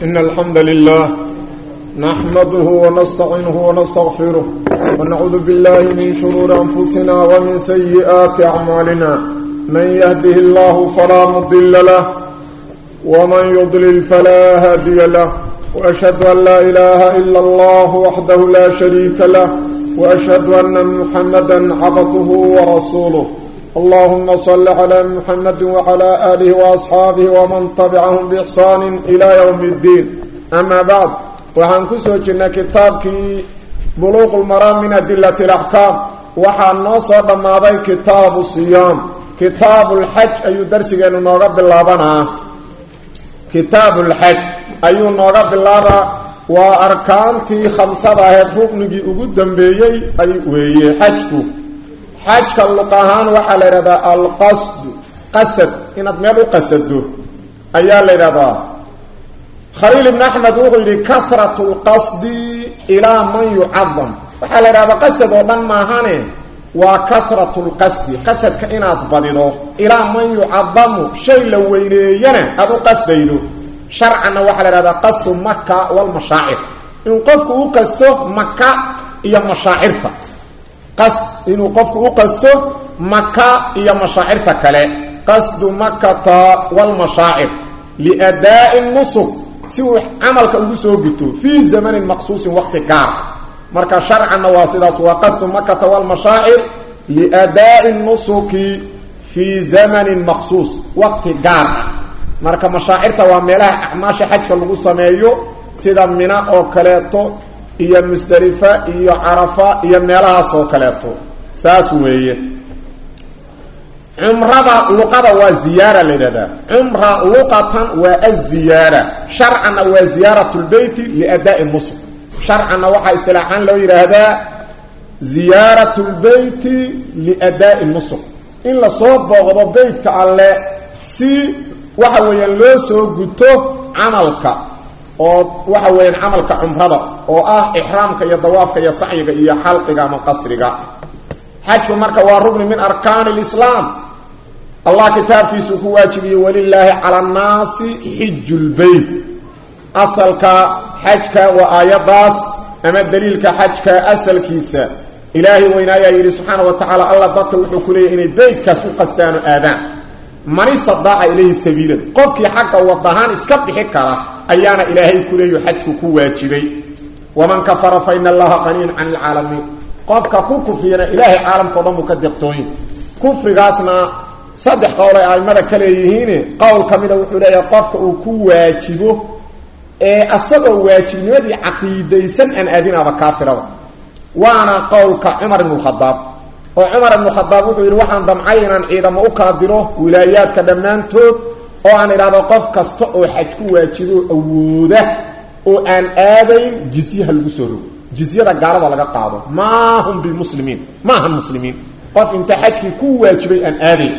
إن الحمد لله نحمده ونستعينه ونستغفره ونعوذ بالله من شرور أنفسنا ومن سيئات أعمالنا من يهده الله فلا مضل له ومن يضلل فلا هادي له وأشهد أن لا إله إلا الله وحده لا شريك له وأشهد أن محمدا عبده ورسوله اللهم صل على محمد وعلى آله وأصحابه ومن تبعهم بإحسان إلى يوم الدين أما بعد وحن كسوجنا كتابك بلوغ المرام من أدلة الأحكام وحن نصر ماضي كتاب الصيام كتاب الحج أي درس كانوا نغب اللابنا كتاب الحج أي نغب اللابنا وأركانتي خمسة هاد ركنجي أقدم بيي أي ويي حجكو xajka luq ahaan waxaa la yidhahdaa alqasdu qasad inaad meel u qasado ayaa la yidhahdaa khaliil ibn axmed wuxuu yidhi kahratu lqasdi ilaa man yucadam waxaa la yidhahdaa qasad oo dhan maahane waa kahratu lqasdi qasadka inaad badido ilaa man yucadamu shay la weyneeyana aada u qasdaydo sharcanna waxaa la yidhahdaa qasdu maka walmashaacir in qofku u qasto maka iyo mashaacirta qasd inuu qofku u qasto maka iyo mashaacirta kale qasdu makata walmashaacir liadaa'i nusuk si uu camalka ugu soo guto fii zamanin maqsuusin waqti gaar marka sharcanna waa sidaas waa qasdu makata walmashaacir liadaa'i nusuki fii zamanin maqsuus waqti gaar ah marka mashaacirta waa meelaha acmaasha xajka lagu sameeyo sida mina oo kaleeto iyo musdalifa iyo carafa iyo meelahaas oo kaleeto saas weeye cumrada luqada waa ziyaara la yidhahdaa cumra luqatan waa aziyaara sharcanna waa ziyaarat lbeyti liadaa'i nusuk sharcanna waxaa istilaaxaan loo yidhaahdaa ziyaarat lbeyti liadaa'i nusuk in lasoo booqdo beytka alle si waxa weeyaan loo soo guto camalka oo waxa weeyaan camalka cumrada oo ah ixraamka iyo dawaafka iyo sacyiga iyo xalqiga ama qasriga xajku marka waa rugni min arkaani lislaam allah kitaabkiisuu ku waajibiyey walilaahi cala annaasi xiju lbeyt asalka xajka waa aayadaas ama daliilka xajka asalkiisa ilaahay weynaayaa yidhi subxaana wa tacaala allah dadka wuxuu ku leeyahy inay beytkaas u qastaano aadaan man istadaaca ilayhi sabiilan qofkii xagga wadahaan iska bixi kara ayaana ilaahay ku leeyo xajku ku waajibay waman kafara fa ina allaha qaniin can ilcaalamiin qofka ku kufriyana ilaahay caalamkao dhan buu ka deqtooyin kufrigaasna saddex qowl ay aimada ka leeyihiine qowl ka mida wuxuu leeyahay qofka uu ku waajibo ee asagoo waajibnimadii caqiidaysan aan aadinaaba kaafirada waana qowlka cumar ibnu khadaab oo cumar ibnu khadaab wuxuu yidhi waxaan damcay inaan ciidamo u kala diro wilaayaadka dhammaantood oo aan idhahdo qof kasta oo xaj ku waajibo awooda oo aan aadayn jizyaha lagu soo rogo jizyada gaalada laga qaado maa hum bimuslimiin maahan muslimiin qof inta xajkii ku waajibay aan aadayn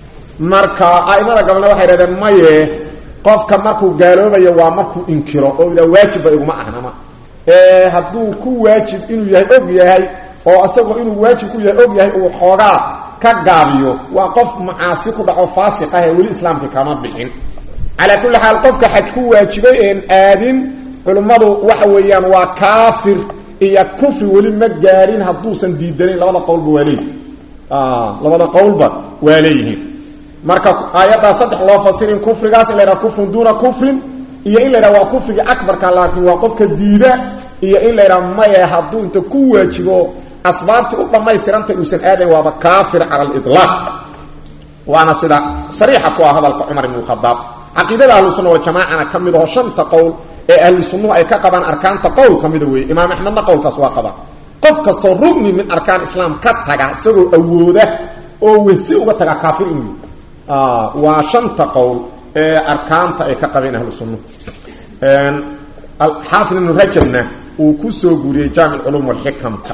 marka aimada gabalna waxay idhahdeen maye qofka markuu gaaloobayo waa markuu inkiro oo ila waajibba iguma ahnama ee hadduu ku waajib inuu yahay og yahay oo isagoo inuu waajib ku yahay og yahay uu xoogaa ka gaabiyo waa qof macaasi ku dhaco faasiq ah ee weli islaamka kama bixin calaa kulli xaal qofka xaj ku waajibay een aadin culimmadu waxa weeyaan waa kaafir iyo kufri weli ma gaarin hadduusan diidanayn labada qowlba waa leeyihin labada qowlba waa leeyihiin marka aayaddaa saddex loo fasirin kufrigaas in la yidhaha kufrun duuna kufrin iyo in la yidhaha waa kufriga akbarka laakiin waa qofka diida iyo in la yidhaha maye hadduu inta ku waajibo asbaabtii u dhammaystiranta uusan aadayn waaba kaafir cala aliطlaaq waana sida sariixa ku ah hadalka cumar ibn khadaab caqiidada ahlu sunna waljamaacana ka mid aho shanta qowl ee ahlu sunnuhu ay ka qabaan arkaanta qowl ka mida weeye imaam axmedna qowlkaas waa qabaa qof kastoo rugni min arkaan islaam ka taga isagoo awooda oo wehsi uga taga kaafir inuu waa shanta qowl ee arkaanta ay ka qabeen ahlu sunnuhu xaafid ibnu rajabna uu ku soo guuriyey jaamic culuum walxikamka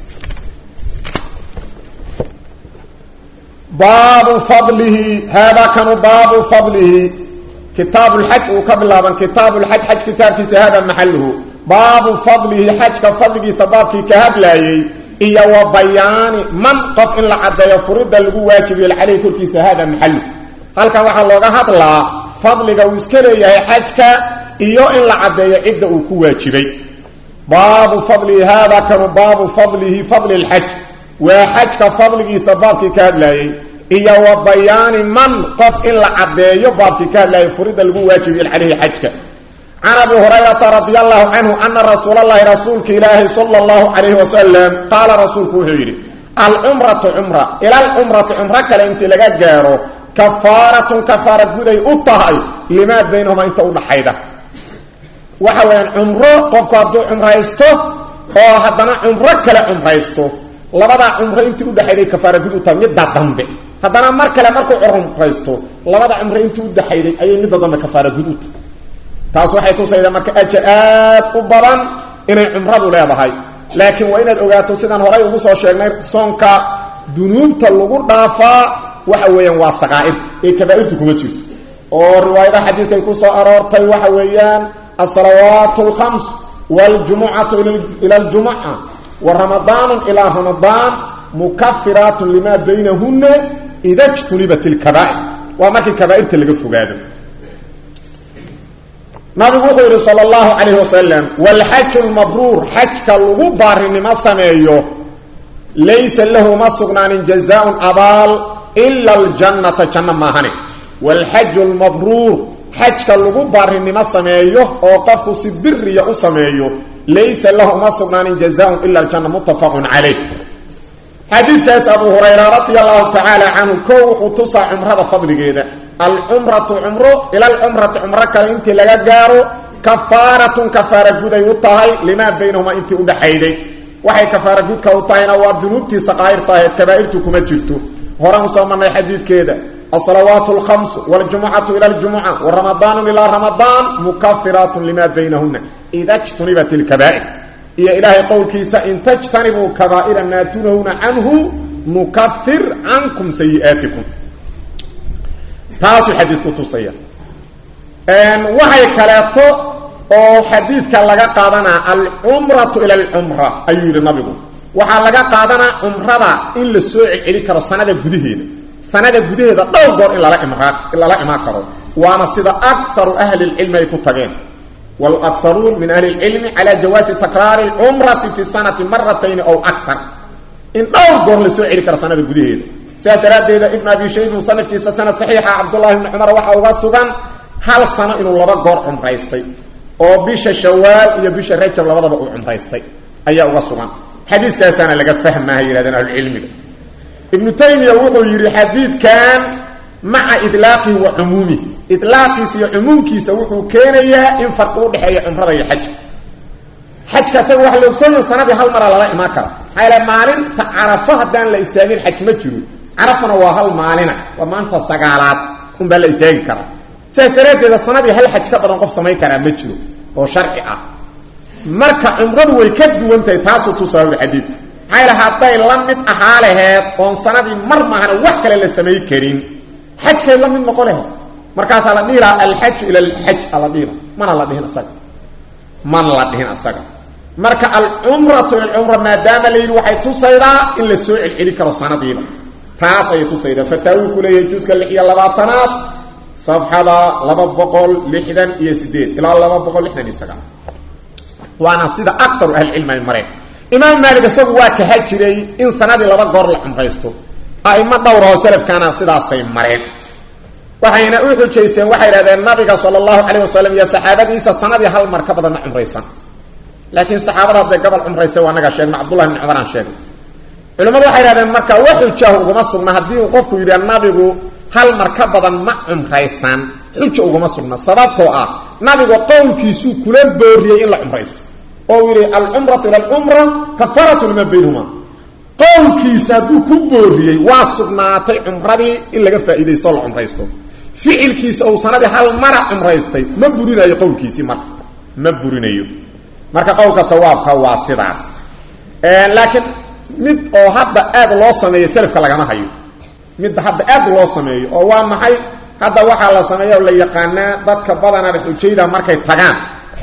baabu fadlihi haadaa kanu baabu fadlihi kitaabu lxaj uu ka bilaaban kitaabu lxaj xaj kitaabkiisa hada maxaluhu baabu fadlihi xajka fadligiisa baabkii ka hadlaayey iyo wa bayaani man qof in la caddeeyo furida lagu waajibiyo caleyhi korkiisa hada maxaluhu halkan waxaa looga hadlaa fadliga uu iska leeyahay xajka iyo in la caddeeyo cidda uu ku waajibay baabu fadlihi haada kanu baabu fadlihi fadli lxaj waa xajka fadligiisa baabkii ka hadlaayey iyo wa bayaani man qof in la caddeeyo baabkii ka hadlaayay furida lagu waajibiye caleyhi xajka can abi hurayrata radi allahu canhu ana rasuulalahi rasuulka ilaahi sala allahu calayhi wasalam qaala rasuulku wuxuu yidhi alcumratu cumra ila alcumrati cumro kale intii laga gaaro kafaaratun kafaara guday u tahay limaa baynahuma inta udhaxayda waxa weeyaan cumro qofku hadduu cumraysto oo haddana cumro kale cumraysto labadaa cumro intii udhaxayday kafaara gud u tahay midda dambe haddana mar kale markuu cumraysto labada cumro intii udhaxayday ayay midda dambe kafaara gud u tahay taas waxay tusaydaa marka ajar aad u badan inay cumradu leedahay laakiin waa inaad ogaato sidaan horay ugu soo sheegnay soonka dunuubta lagu dhaafaa waxa weeyaan waa saqaa'ir ee kabaairtu kuma jirto oo riwaayadaha xadiidkay ku soo aroortay waxa weeyaan alsalawaat alkhams waljumucatu ila aljumuca wa ramadaanu ilaa ramadaan mukafiraatun limaa baynahuna ida jtunibat ilkabaa'ir waa markii kabaairta laga fogaado nabigu wuxuu yidhi sal allahu calayh wasalam waalxaju lmabruur xajka lagu baarinimo sameeyo laysa lahu ma sugnaanin jazaaun abaal ila aljannata janno maahane waalxaju lmabruur xajka lagu baarinimo sameeyo oo qofku si biriya u sameeyo laysa lahu ma sugnaanin jazaaun ila aljanna muttafaqun calayh xadiidkaas abu hurayra radi allahu tacaala canhu ko wuxuu tusaa cumrada fadligeeda alcumratu cumro ila alcumrati cumro kale intii laga gaaro kafaaratun kafaara guday u tahay limaa baynahuma intii udhaxayday waxay kafaara gudka u tahayna waa dunuubtii saqaa'irta ahayd kabaa'irtu kuma jirto horaan usoo marnay xadiidkeeda alsalawaat alkhamsu waljumucatu ila aljumuca waramadaanu ilaa ramadaan mukafiraatun limaa baynahuna ida jtunibat ilkabaa'ir iyo ilaahay qowlkiisa in tajtanibuu kabaa'ira maa tunahuna canhu nukafir cankum sayi'aatikum taasuu xadiidku tusaya waxay kaleeto oo xadiidka laga qaadanaa alcumratu ila alcumra ayuu yidhi nabigu waxaa laga qaadanaa cumrada in la soo celceli karo sanada gudaheeda sanada gudaheeda dhowr goor in lala imraa lala imaan karo waana sida akaru ahli lcilmi ay ku tageen wlakaruun min ahli lcilmi cala jawaasi takraari lcumrati fi sanati maratayni ow akar in dhowr goor la soo celi karo sanada gudaheeda sidaas daraaddeeda ibn abi shayb musanifkiisa sanad saxiixa cabdullahi bni cumar waxaa uga sugan hal sano inuu laba goor cumraystay oo bisha shawaal iyo bisha rajab labadaba uu cumraystay ayaa uga sugan xadiiskaasaana laga fahmaha yihahdeen ahlucilmiga ibnu taymiya wuxuu yidhi xadiidkan maca idlaaqihi wa cumuumihi idlaaqiisa iyo cumuumkiisa wuxuu keenayaa in farqi udhexeeya cumrada iyo xajka xajka isaga waxa la ogsoonyaha sanadii hal maraa lala imaan kara maxaa yaele maalinta carafo haddaan la istaagin xaj ma jiro carafana waa hal maalina waa maanta sagaalaad unbaa la istaagi karaa sidaas daraaddeeda sanadii hal xaj ka badan qof samayn karaa ma jiro oo sharci ah marka cumradu way ka duwan tahay taasuu tusaawda xadiidka maxaa yaele hadday la mid ahaa laheed oon sanadii mar maahana wax kale la samay karin xajkay la mid noqo laheed markaasaa la dhihi lahaa alxaju ila alxaj ala dhihila mana la dhihin isaga mana la dhihin isaga marka alcumratu ila alcumra maadaama la yidhi waxay tusaydaa in la soo celceli karo sanadiiba taas ayay tusaydaa fataawi ku leeyahay juuska lix iyo labaatanaad safxada laba boqol lixdan iyo sideed ilaa laba boqol lixdan iyo sagaal waana sida akaru ahlicilmi ay mareen imaam maalik isagu waa kaha jiray in sanadii laba goor la cumraysto aimo dhowr oo salafkaana sidaasay mareen waxayna u xujaysteen waxay idhahdeen nabiga sala allahu calayh wasalam iyo saxaabadiisa sanadii hal mar ka badan ma cumraysan laakiin saxaabada hadday gobol cumraystay waa anagaa sheegna cabdullahi bni cumaraan sheegay culimmadu waxay idhahdeen marka wax xujaahu uguma sugna haddii uu qofku yidhi nabigu hal mar ka badan ma cumraysan xuja uguma sugna sababtoo ah nabigu qowlkiisuu kula booriyey in la cumraysto oo uu yidhi alcumratu ila alcumra kafaratu lima baynahuma qowlkiisa hadduu ku booriyey waa sugnaatay cumradii in laga faa'iidaysto o la cumraysto ficilkiisa uu sanadii hal mara cumraystay ma burinayo qowlkiisii marka ma burinayo marka qowlka sawaabka waa sidaas laakiin mid oo hadda aad loo sameeyo selafka lagama hayo midda hadda aad loo sameeyo oo waa maxay hadda waxaa la sameeya oo la yaqaanaa dadka badanaa xujayda markay tagaan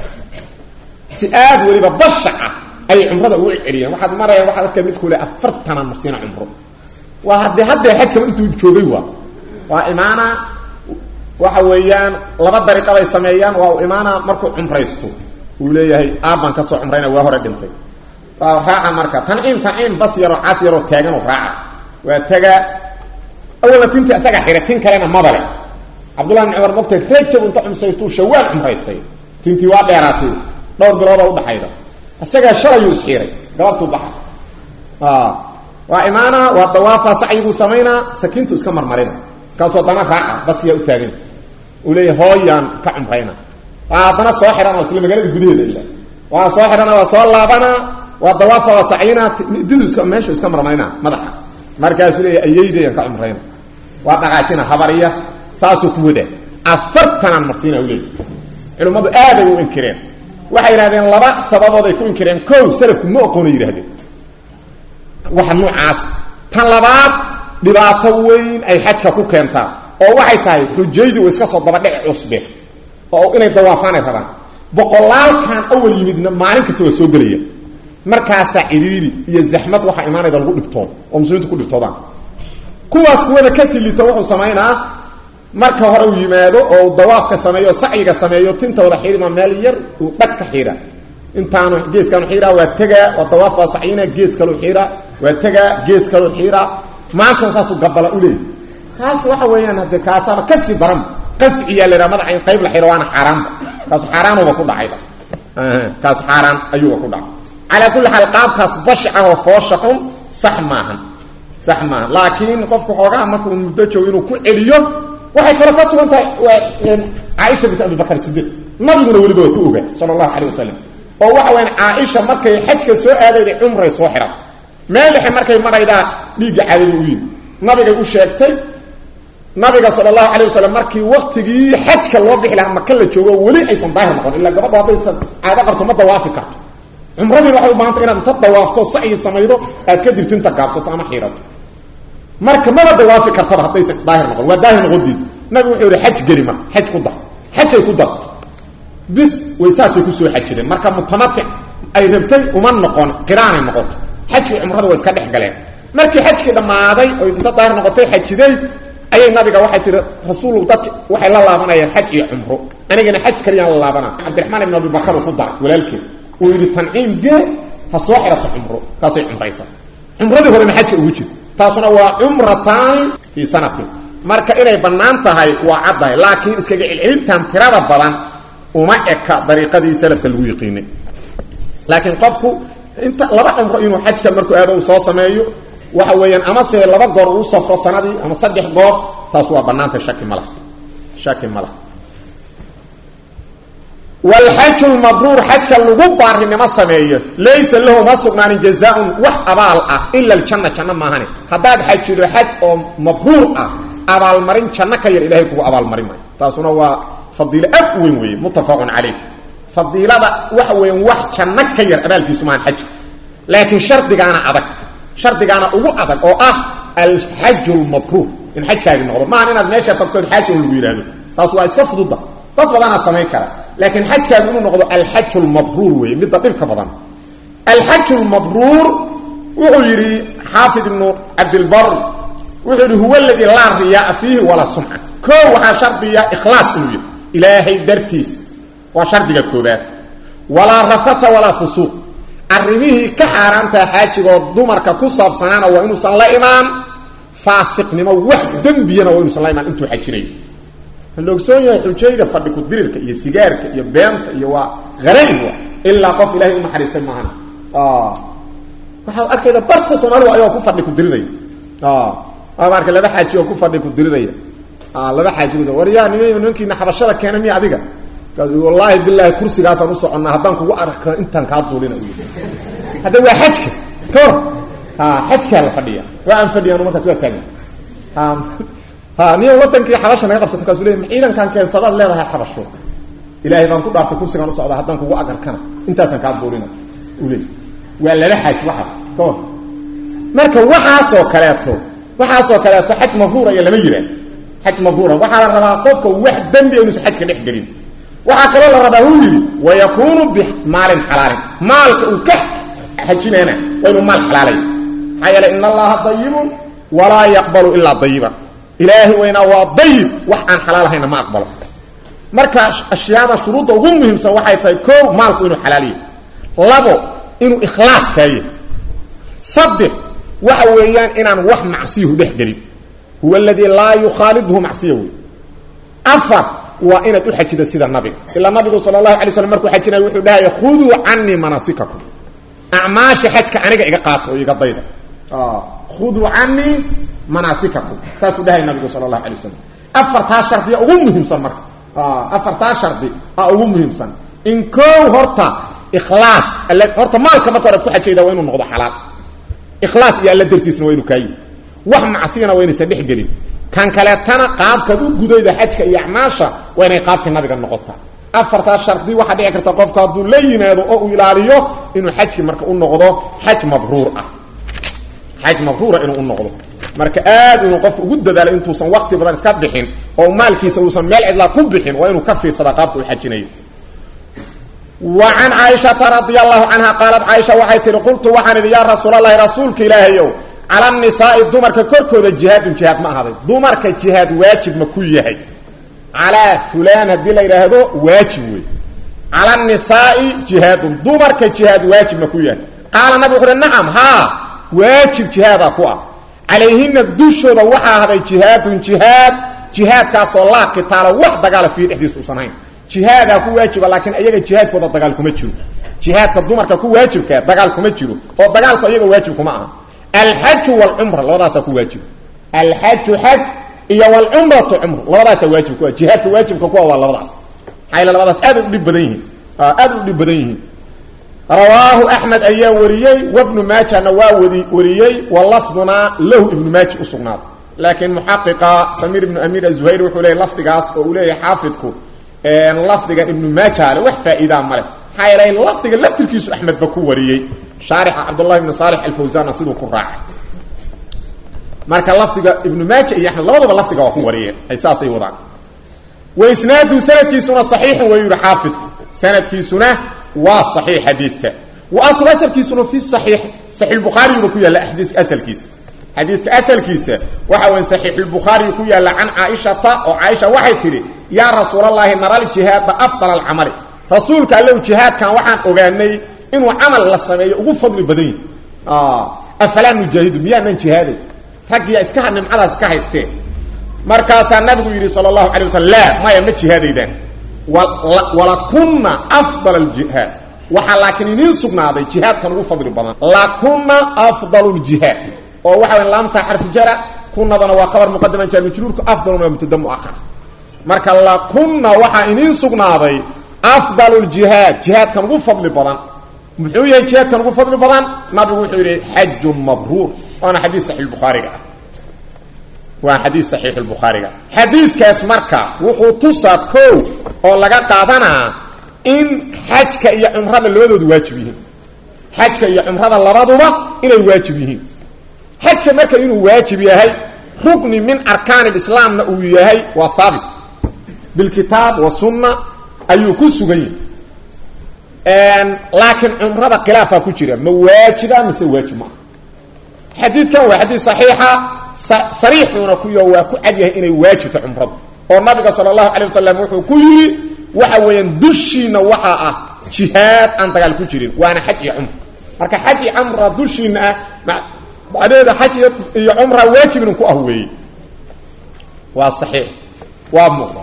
si aad weliba bashac ah ayay cumrada ugu celceliyeen waxaad maraya waxaad arka mid kule afartana marsiina cumro waa haddee haddee xajkaba intuu joogay waa waa imaana waxa weeyaan laba dariiqa bay sameeyaan waa uu imaana markuu cumraysto uu leeyahay aabbaan kasoo cumrayna waa hore dhintay raaca marka tanciim tanciim bas yaroo cas yaroo taaganoo raaca waa tagaa awalna tintii asaga xira tin kalena madale cabdullahi bin cumar mogtay rajab inta cumsaystuu shawaal cumraystay tintii waa dheeraatay dhowr bilooda udhaxayda isagaa shalayuu isxiiray galabtuu baxa waa imaana waa dawaafa sacyiguu samaynaa sakiintu iska marmarina markaasuu haddana raaca basiyaa u taagan uu leeyahy hooyaan ka cumrayna waa haddana soo xidhana isla magaalada gudaheeda ila waa soo xidhana waa soo laabana waa dawaafa waa sacyina didu iska meeshu iska marmarina madaxa markaasuu leeyahy ayeydayaan ka cumrayna waa dhaqaajina habariya saasuu ku wadaa afartanaan marsiina u leeyahy culimmadu aaday u inkireen waxay yidhahdeen laba sababood ay ku inkireen kow salafku ma oqoona yidhahdeen waxa noocaas tan labaad dhibaato weyn ay xajka ku keentaa oo waxay tahay xujaydu iska soo dabadhici cusbe oo inay dawaafaanay rabaan boqolaalkan awal yimidna maalin kasta waa soo gelaya markaasaa cidhiiri iyo zaxmad waxaa imaanayda lagu dhibtoodo oo muslimiintu ku dhibtoodaan kuwaas kuwana ka silito wuxuu samaynaa marka hore uu yimaado oo uu dawaafka sameeyo sacyiga sameeyo tinta wada xiirima meel yar uu dhag ka xiira intaanu geeskaanu xiiraa waa tegaa waa dawaaf waa sacyina gees kalu xiiraa waa tegaa gees kalu xiiraa maantana saasuu gabala u leeyay kaas waxa weeyaan haddee kaasaaba kasii daran qasciyaa la yidhaha madaxa in qayb la xiro waana xaaraanba kaasu xaaraanuba ku dhacayba kaasu xaaraan ayuuba ku dhacay calaa kulli xaal qaabkaas bashicah oo foosha xun sax maahan sax maaha laakiin qofku xoogaha markuu muddo joogo inuu ku celiyo waxay kaloo ka sugan tahay caaisha bint abibakar sidiiq nabiguna weliba waa ku ogaa sala allahu calayh wasalam oo waxa weyaan caaisha markay xajka soo aadayday cumray soo xihan meel dhexe markay maraydaa dhiigga caadada u yimi nabigay u sheegtay nabiga sala allahu calayh wasalam markii waktigii xajka loo bixi lahaa maka la joogo weli aysan daahir noqon ilaa gabadho haddaysan caado qabto ma dawaafi karto cumradiina waxay u baahantay inaad inta dawaafto sacyi samaydo aad ka dibto inta gaabsato ama xiirato marka maba dawaafi kartaba haddaysan daahir noqon waa daahir noqodiid nabigu wuxuu yihi xaj geli marka xaj ku dar xajay ku dar bis way saasay kusoo xajireen marka mutamatic ay rabtay uma noqon qiraanay noqoto xajkii cumrada waa iska dhex galeen markii xajkii dhammaaday oy inta daahir noqotay xajiday ayay nabiga waxay tihi rasuul dadki waxay la laabanayaan xaj iyo cumro anigana xaj kaliyaan la laabana cabdiraxmaan ibn abibakar uu ku daray walaalkeed uu yidhi tanciim gee ha soo xirato cumro taasay cumraysa cumradii horena xajka ugu jirta taasuna waa cumrataani fii sanatin marka inay bannaan tahay waa caddahay laakiin iskaga celcelintan tirada badan uma eka dariiqadii salafka lagu yiqiinay laakiin qofku inta laba cumro inuu xajka markuu aado uu soo sameeyo waxa weeyaan amase laba goor uu safro sanadii ama saddex goor taas waa bannaantay shaki ma laha shaki ma laha wlxaju lmabruur xajka lagu baarinimo sameeyo laysa lahu ma sugnaanin jazaaun wax abaal ah ila aljanna janno maahane haddaad xajido xaj oo mabruur ah abaalmarin janno ka yar ilahay kugu abaalmarin maayo taasuna waa fadiilo aad u weyn weeye muttafaqun calayh fadiilada waxa weeyaan wax janno ka yar abaalkiisu maahan xajka laakiin shardigaana adag shardigaana ugu adag oo ah alxaju lmabruur in xajkaagi noqdo maahan inaad meesha tagtood xaaja lagu yidhaahdo taas waa iska fududa dad badanaa samayn kara laakiin xajkaagu inuu noqdo alxaju lmabruur weeye midda dhibka badan alxaju lmabruur wuxuu yidhi xaafid ibnu cabdilbar wuxuu yidhi huwa aladii laa riyaaa fiihi walaa sumca koo waxaa shardiya ikhlaas inuu yahy ilaahay dartiis waa shardiga koobaad walaa rafata walaa fusuuq arrimihii ka xaaraantaa xaajigoo dumarka ku saabsanaana waa inuusan la imaan faasiqnimo wax dembiyana waa inuusan la imaan intuu xajinayo la ogsoon yahay xujayda fadhi ku dirirka iyo sigaarka iyo beenta iyo waa harayn wa ilaa qof ilahay u naxariistay maahan waxaa arkayda barka soomaalidu ayagoo ku fadhi ku dirinaya waaba arkay laba xaaji oo ku fadhi ku dirinaya laba xaaji war yaa nima nimankiina xabashada keena miya adiga wallaahi bilaahi kursigaasaan u soconnaa haddaan kugu arka intaan kaa duulina hadda waa xajka ka hor xajkaa la fadhiya waa aan fadhiyaan markaas waa taagan niyo wadankii xabasha naga qabsato kaasuu leey ciidankaan keensadaad leedahay xabasho ilaahay baan ku dhaartay kursigaan u socdaa haddaan kugu agarkana intaasaan kaa duulina u leey waa laba xaaj waxaas ka hor marka waxaasoo kaleeto waxaasoo kaleeto xaj mabruura iyo lama yidhaah xaj mabruura waxaa la rabaa qofka wax dembi inuusan xajka dhex gelin waxaa kaloo la rabaa uu yidhi wayakuunu bimaalin xalaalin maalka uu ka xajinaana waa inuu maal xalaalay maxaa yeele in allaha dayibun walaa yaqbalu ilaa dayiban ilaahay weynaa waa dayib wax aan xalaal ahayna ma aqbalo marka ashyaada shuruudda ugu muhiimsan waxay tahay koow maalku inuu xalaaliyo labo inuu ikhlaas kaaye saddex waxa weeyaan inaan wax macsiyuhu dhex gelin huwa aladii laa yukhaalidhu macsiya wey afar waa inaad u xajida sida nabiga ilaa nabigu sala allahu alay slam markuu xajinaya wuxuu dhahaya khuduu canii manaasikakum acmaasha xajka aniga iga qaata oo iga dayda khuduu canii manaasikakum saasuu dhahaya nabigu sala allahu alay wasalam afartaa shardiya ugu muhiimsan marka afartaa shardi a ugu muhiimsan in koow horta ikhlaas all horta maalka marka hore ku xajayda waa inuu noqdo xalaal ikhlaas iyo alla dartiisna waa inuu kaayi wax macsiyana waa inaysan dhex gelin kan kaleetana qaabkaad u gudayda xajka iyo acmaasha waa inay qaabkii nabiga noqotaa afartaa shardi waxaa dhici karta qofka hadduu la yimaado oo uu ilaaliyo inuu xajkii marka u noqdo xaj mabruur ah xaj mabruura inuu u noqdo marka aad inuu qofka ugu dadaalo intuusan wakti badan iska bixin oo maalkiisa uusan meel cidlaa ku bixin waa inuu ka fiirsada qaabka uu xajinayo wa can caaishata radia allahu canha qaalat caaisha waxay tihi qultu waxaan idhi yaa rasuulalahi rasuulka ilaahayow cala nisaai dumarka korkooda jihaadun jihaad ma ahday dumarka jihaad waajib ma ku yahay calaa fulaan haddii la yidhaahdo waajib wey cala nisaai jihaadun dumarka jihaad waajib ma ku yahay qaala nabig wuxu uhi nacam haa waajib jihaadaa ku ah calayhina dushooda waxaa ahday jihaadun jihaad jihaadkaasoo laa qitaala wax dagaala fiihi dhexdiisa usan hayn jihaadaa ku waajiba laakiin ayaga jihaadkooda dagaal kuma jiro jihaadka dumarka ku waajibkaa dagaal kuma jiro oo dagaalku ayaga waajib kuma aha alxaju wlcumra labadaasaa ku waajiba alxaju xaj iyo wlcumratu cumr labadaasaa waajib ku jihaadka waajibka kuwa waa labadaas maxaa yl labadaas aad udhib badan yihiin aad u dhib badan yihiin rawaahu axmed ayaa wariyey wabnu maajana waa wadi wariyey wa lafdunaa lahu ibnu maaji usugnaaday laakiin muxaqiqa samiir ibnu amiir azuhayr wuxuu leeyay lafdigaas oo uu leeyahay xaafidku lafdigan ibnu maaja ale wax faa'iidaa male maxaa yeelay lafdiga laftirkiisu axmedba ku wariyey shaarixa cabdullahi ibnu saalix alfawsana siduu ku raacay marka lafdiga ibnu maaja iyo axmed labaduba lafdiga waa ku wariyeen ay saasay wadaan wa isnaadu sanadkiisuna saxiixun way yihi xaafidku sanadkiisuna waa saxiix xadiidka wa aslu asalkiisuna fi saxiix saxiixulbukhaariyuba ku yaalla xadiiska asalkiisa xadiidka asalkiisa waxa weya saxiixulbukhaariyu ku yaalla can caaishata oo caaisha waxay tidhi yaa rasuulallaahi naral jihaada afdal alcamali rasuulka allow jihaadkan waxaan ogaanay inuu camal la sameeyo ugu fadli badan yihi afalaa nujaahidu miyaanan jihaaday raggiyaa iska nimcadaas iska haysteen markaasaa nabigu yidhi sala allahu alay waslm laa maya ma jihaadaydaan walakunna afdal aljihaad waxaa laakiin idiin sugnaaday jihaadkan ugu fadli badan lakunna afdal ljihaad oo waxa way laamtaa xarfu jara kunadana waa khabar muqadaman jaar majruurku afdalun waa mubtada muahar marka lakunna waxaa idiin sugnaaday afdal ljihaad jihaadkan ugu fadli badan muxuu yahay jihaadkan ugu fadli badan nabigu wuxuu yidhi xajun mabruur waana xadiis saxiix bukhaariga ah waa xadiis saxiix lbukhaariga xadiidkaas marka wuxuu tusaa kow oo laga qaadanaa in xajka iyo cumrada labadoodu waajib yihiin xajka iyo cumrada labaduba inay waajib yihiin xajka marka inuu waajib yahay rukni min arkaan lislaamna uu yahay waa haabit bilkitaab wa sunna ayuu ku sugan yahay laakiin cumrada khilaafaa ku jira ma waajiba mise waajib maaha xadiidkan waa xadiid saxiixa sariixuuna kuyo waa ku cad yahay inay waajibto cumradu oo nabiga sala allahu calay wasalam wuxuu ku yidhi waxa weeyaan dushiina waxaa ah jihaad aan dagaal ku jirin waana xaj iyo cumra marka xaj iyo cumra dushiina ah macnaheeda xaj iyo cumra waajibnin ku ah weeye waa saxiix waa muuqda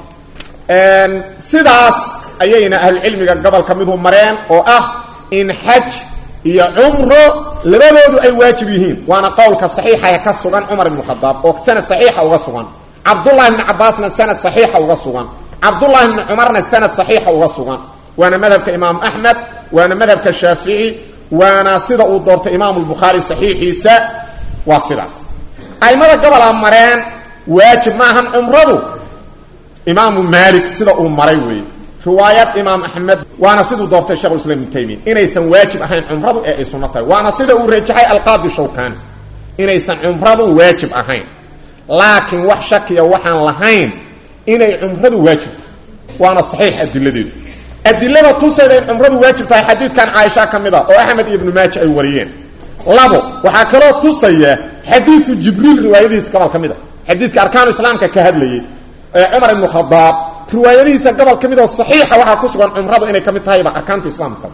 sidaas ayayna ahlucilmiga gobolka midu mareen oo ah in xaj iyo cumro labadoodu ay waajib yihiin waana qowlka saxiixa ee ka sugan cumar ibn khadaab oo sanad saxiixa uga sugan cabdullahi ibni cabaasna sanad saxiixa uga sugan cabdullahi ibni cumarna sanad saxiixa uga sugan waana madhabka imaam axmed waana madhabka shaafici waana sida uu doortay imaamu lbukhaari saxiixiisa waa sidaas aimada gobolaa mareen waajib maahan cumradu imaamu maalik sida uu maray weeye riwaayad imaam axmed waana siduu doortay shekh islam ibnu taymiya inaysan waajib ahayn cumradu ee ay sunno tahay waana sida uu rajaxay alqaadi shawkani inaysan cumradu waajib ahayn laakiin wax shakiya waxaan lahayn inay cumradu waajib tahay waana saxiix adiladeedu adilada tusayda in cumradu waajib tahay xadiidkan caaisha ka mid a oo axmed iyo ibnu maaja ay wariyeen labo waxaa kaloo tusaya xadiidu jibriil riwaayadihiis gobol ka mid a xadiidka arkaanu islaamka ka hadlayay ee cumar ibnu khadaab riwaayadihiisa gobol ka mid oo saxiixa waxaa ku sugan cumradu inay ka mid tahayba arkaanta islaamka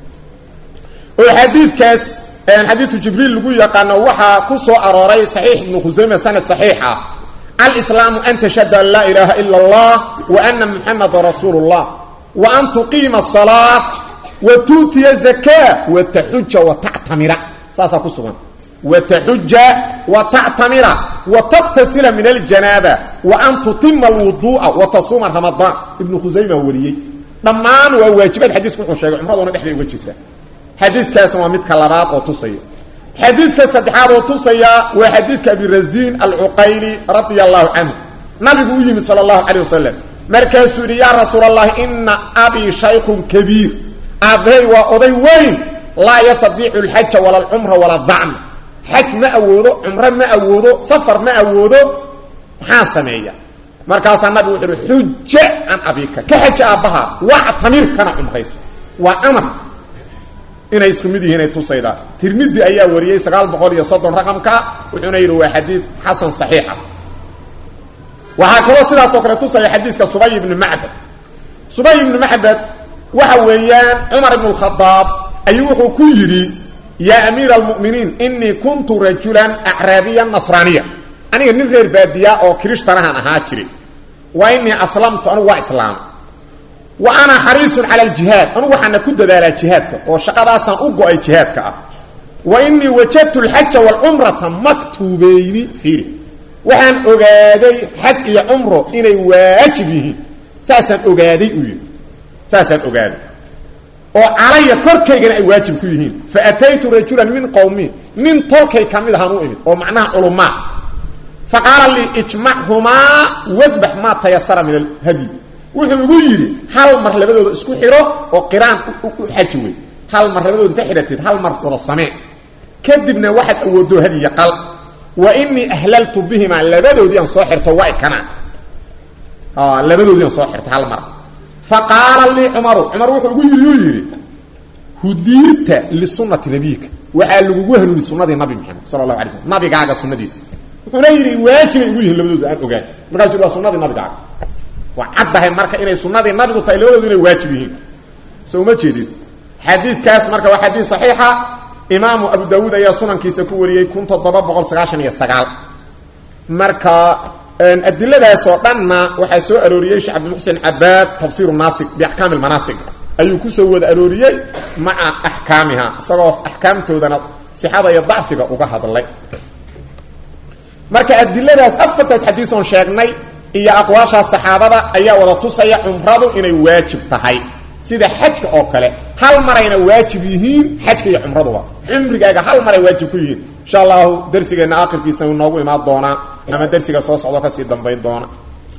oo xadiidkaas xadiidku jibriil lagu yaqaano waxaa ku soo arooray saxiix ibnu khusayme sanad saxiix ah alislaamu an tashhada an laa ilaaha ila allah wa ana muxamada rasuulu llah wa an tuqiima asalaa wa tuutiya zakaa wa taxuja wa tactamira saasaa ku sugan wa taxuja wa tactamira wa taqtasila min aljanaaba wa an tutima alwuduu'a wa tasuuma ramadaan ibnu khusayma wariyey dhammaan waa waajibaad xadiisku wuxuu sheegay cumraduna dhexday uga jirta xadiidkaasna waa midka labaad oo tusaya xadiidka saddexaad oo tusaya waa xadiidka abirasiin alcuqayli radia allahu canhu nabigu u yimi sala allahu calay wasalam markaasuu yidhi yaa rasuul allahi ina abii shaykhun kabiir aabbahay waa oday weyn laa yastadiicu alxaja wala alcumra wala dacna xaj ma awoodo cumro ma awoodo safar ma awoodo maxaa sameeya markaasaa nabigu wuxuu uhi xuja can abika ka xaja aabbaha wactamir kana cumrayso waa amar inay isku mid yihiin ay tusaydaa tirmidi ayaa wariyey sagaal boqol iyo soddon raqamka wuxuuna yidhi waa xadiid xasan saxiixa waxaa kaloo sidaasoo kale tusaya xadiiska subay ibni macbad subay ibni macbad waxa weeyaan cumar ibn lkhadaab ayuu wuxuu ku yidhi yaa amiira almu'miniin inii kuntu rajulan acraabiyan nasraaniya aniga nin reer baadiya oo kirishhtanahan ahaa jiray wa inii aslamtu anugu waa islaama wa ana xariisun cala aljihaad anugu waxaana ku dadaalaa jihaadka oo shaqadaasaan u go-ay jihaadka ah wa inii wajadtu alxaja waalcumrata maktuubeyni fiiri waxaan ogaaday xaj iyo cumro inay waajib yihiin saasaan ogaaday uu yidhi saasaan ogaaday oo calaya korkaygana ay waajib ku yihiin fa ataytu rajulan min qowmi nin tolkay ka mid ahaan u imid oo macnaha culumaa fa qaala lii ijmachumaa wadbax maa tayasara min alhadyi wuxuu igu yidhi hal mar labadooda isku xidho oo qiraan u xaji wey hal mar labadooda inta xidhatid hal mar wada samee kadibna waxaad awooddo hadiya qal wa inii ahlaltu bihimaa labadoodii aan soo xirto waa ikanaa labadoodii aan soo xirto hal mar fa qaala lii cumaru cumar wuxuu igu yidhi uu yidhi hudiita lisunati nabiyika waxaa lagugu hanuuni sunadii nabi maxamed sala allahu alay slm nabigaaga sunadiisa wuxuuna yidhi waajibay igu yihiin labadooda aan ogaan markaasuu waa sunadii nabigaaga waa caddahay marka inay sunadii nabigu tahay labadoodu inay waajib yihiin so uma jeedid xadiidkaas marka waa xadiid saxiixa imaamu abu daawuud ayaa sunankiisa ku wariyey kun toddoba boqol sagaashan iyo sagaal marka adiladaas oo dhanna waxaa soo arooriyey sheekh cabdimuxsin cabaad tafsiiru naasig biaxkaami lmanaasig ayuu kusoo wada arooriyey maca axkaamiha isagoo axkaamtoodana sixada iyo dacfiga uga hadlay marka adiladaas afartaas xadiis oon sheegnay iyo aqwaashaas saxaabada ayaa wada tusaya cumradu inay waajib tahay sida xajka oo kale hal marayna waajib yihiin xajka iyo cumraduba cumrigaaga hal maray waajib ku yihiin insha allahu darsigeenna aakhirkiisa inoogu imaan doonaa ama darsiga soo socdo kasii dambayn doona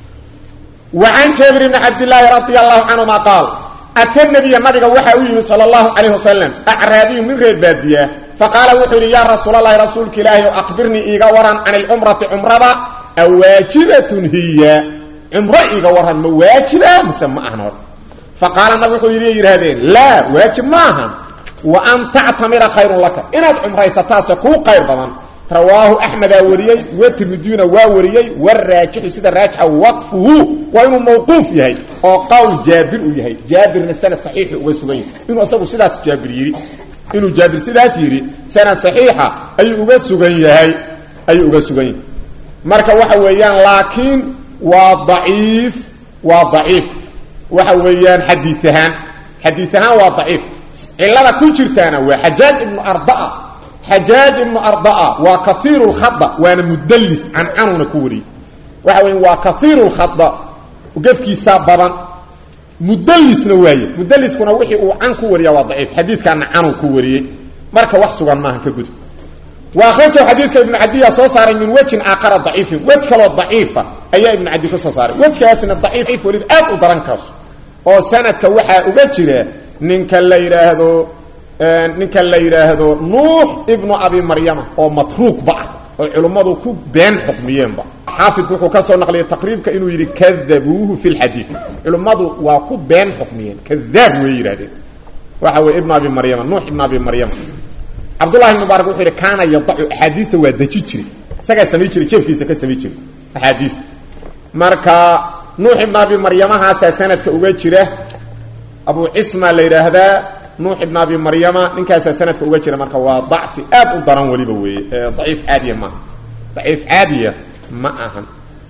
wa can jaabir bni cabdillaahi radia allahu canhuma qaal ata nabiya nabiga waxaa u yimid sala allahu calayh wasalam acraabiyu min reer baadiya faqaala wuxuu yidhi yaa rasuulalahi rasuulka ilaahi o aqbirnii iiga waran can ilcumrati cumrada awaajibatun hiya cumro iiga waran ma waajiba mise ma ahan hor faqaala nabig wuxuu yidhi yidhaahdeen laa waajib ma ahan wa an tactamira khayrun laka inaad cumraysataase kuu qayr badan rawaahu axmedaa wariyey wa tirmidiyuna waa wariyey waraajixu sida raajixa waqfuhu waa inuu mawquuf yahay oo qowl jaabir uu yahay jaabirna sanad saxiixi uga sugan yahay inuu isagu sidaas jaabir yidhi inuu jaabir sidaas yidhi sanad saxiixa ayuu uga sugan yahay ayuu uga sugan yahay marka waxa weeyaan laakiin waa daciif waa daciif waxa weeyaan xadiis ahaan xadiis ahaan waa daciif cilada ku jirtaana waa xajaaj ibnu arbaa xajaaj ibnu arbaa waa kaiiru lkhada waana mudallis cancanuna ku wariyey waxa weya waa kaiiru lkhada gefkiisaa badan mudallisna waaye mudalliskuna wixii uu can ku wariya waa daciif xadiidkaana canuu ku wariyey marka wax sugan maaha ka gudub wa akhrajahu xadiidka ibnu cadiya soo saaray min wejin aakara daciifin wej kaloo daciifa ayaa ibnu cadi ka soo saaray wejkaasna daciif weliba aad u daran kaas oo sanadka waxaa uga jira ninka la yidhaahdo ninka la yidhaahdo nuux ibnu abi maryama oo matruuqba ah oo culimmadu ku been xukmiyeenba xaafidku wuxuu ka soo naqliyay taqriibka inuu yidhi kadabuuhu fi lxadiid culimmadu waa ku been xukmiyeen kadaab way yidhahdeen waxa weye ibnu abi maryama nuux ibnu abi maryama cabdullahi ibn mubaarak wuxuu yidhi kaana yadacu axaadiista waa deji jiray isagaa samay jiray jeefkiisa ka samay jiray axaadiista marka nuux ibn abi maryamahaasaa sanadka uga jira abu cisma la yidhaahdaa nuux ibn abi maryama ninkaasaa sanadka uga jira marka waa dacfi aad u daran weliba weeye daciif caadiya maaha daciif caadiya ma ahan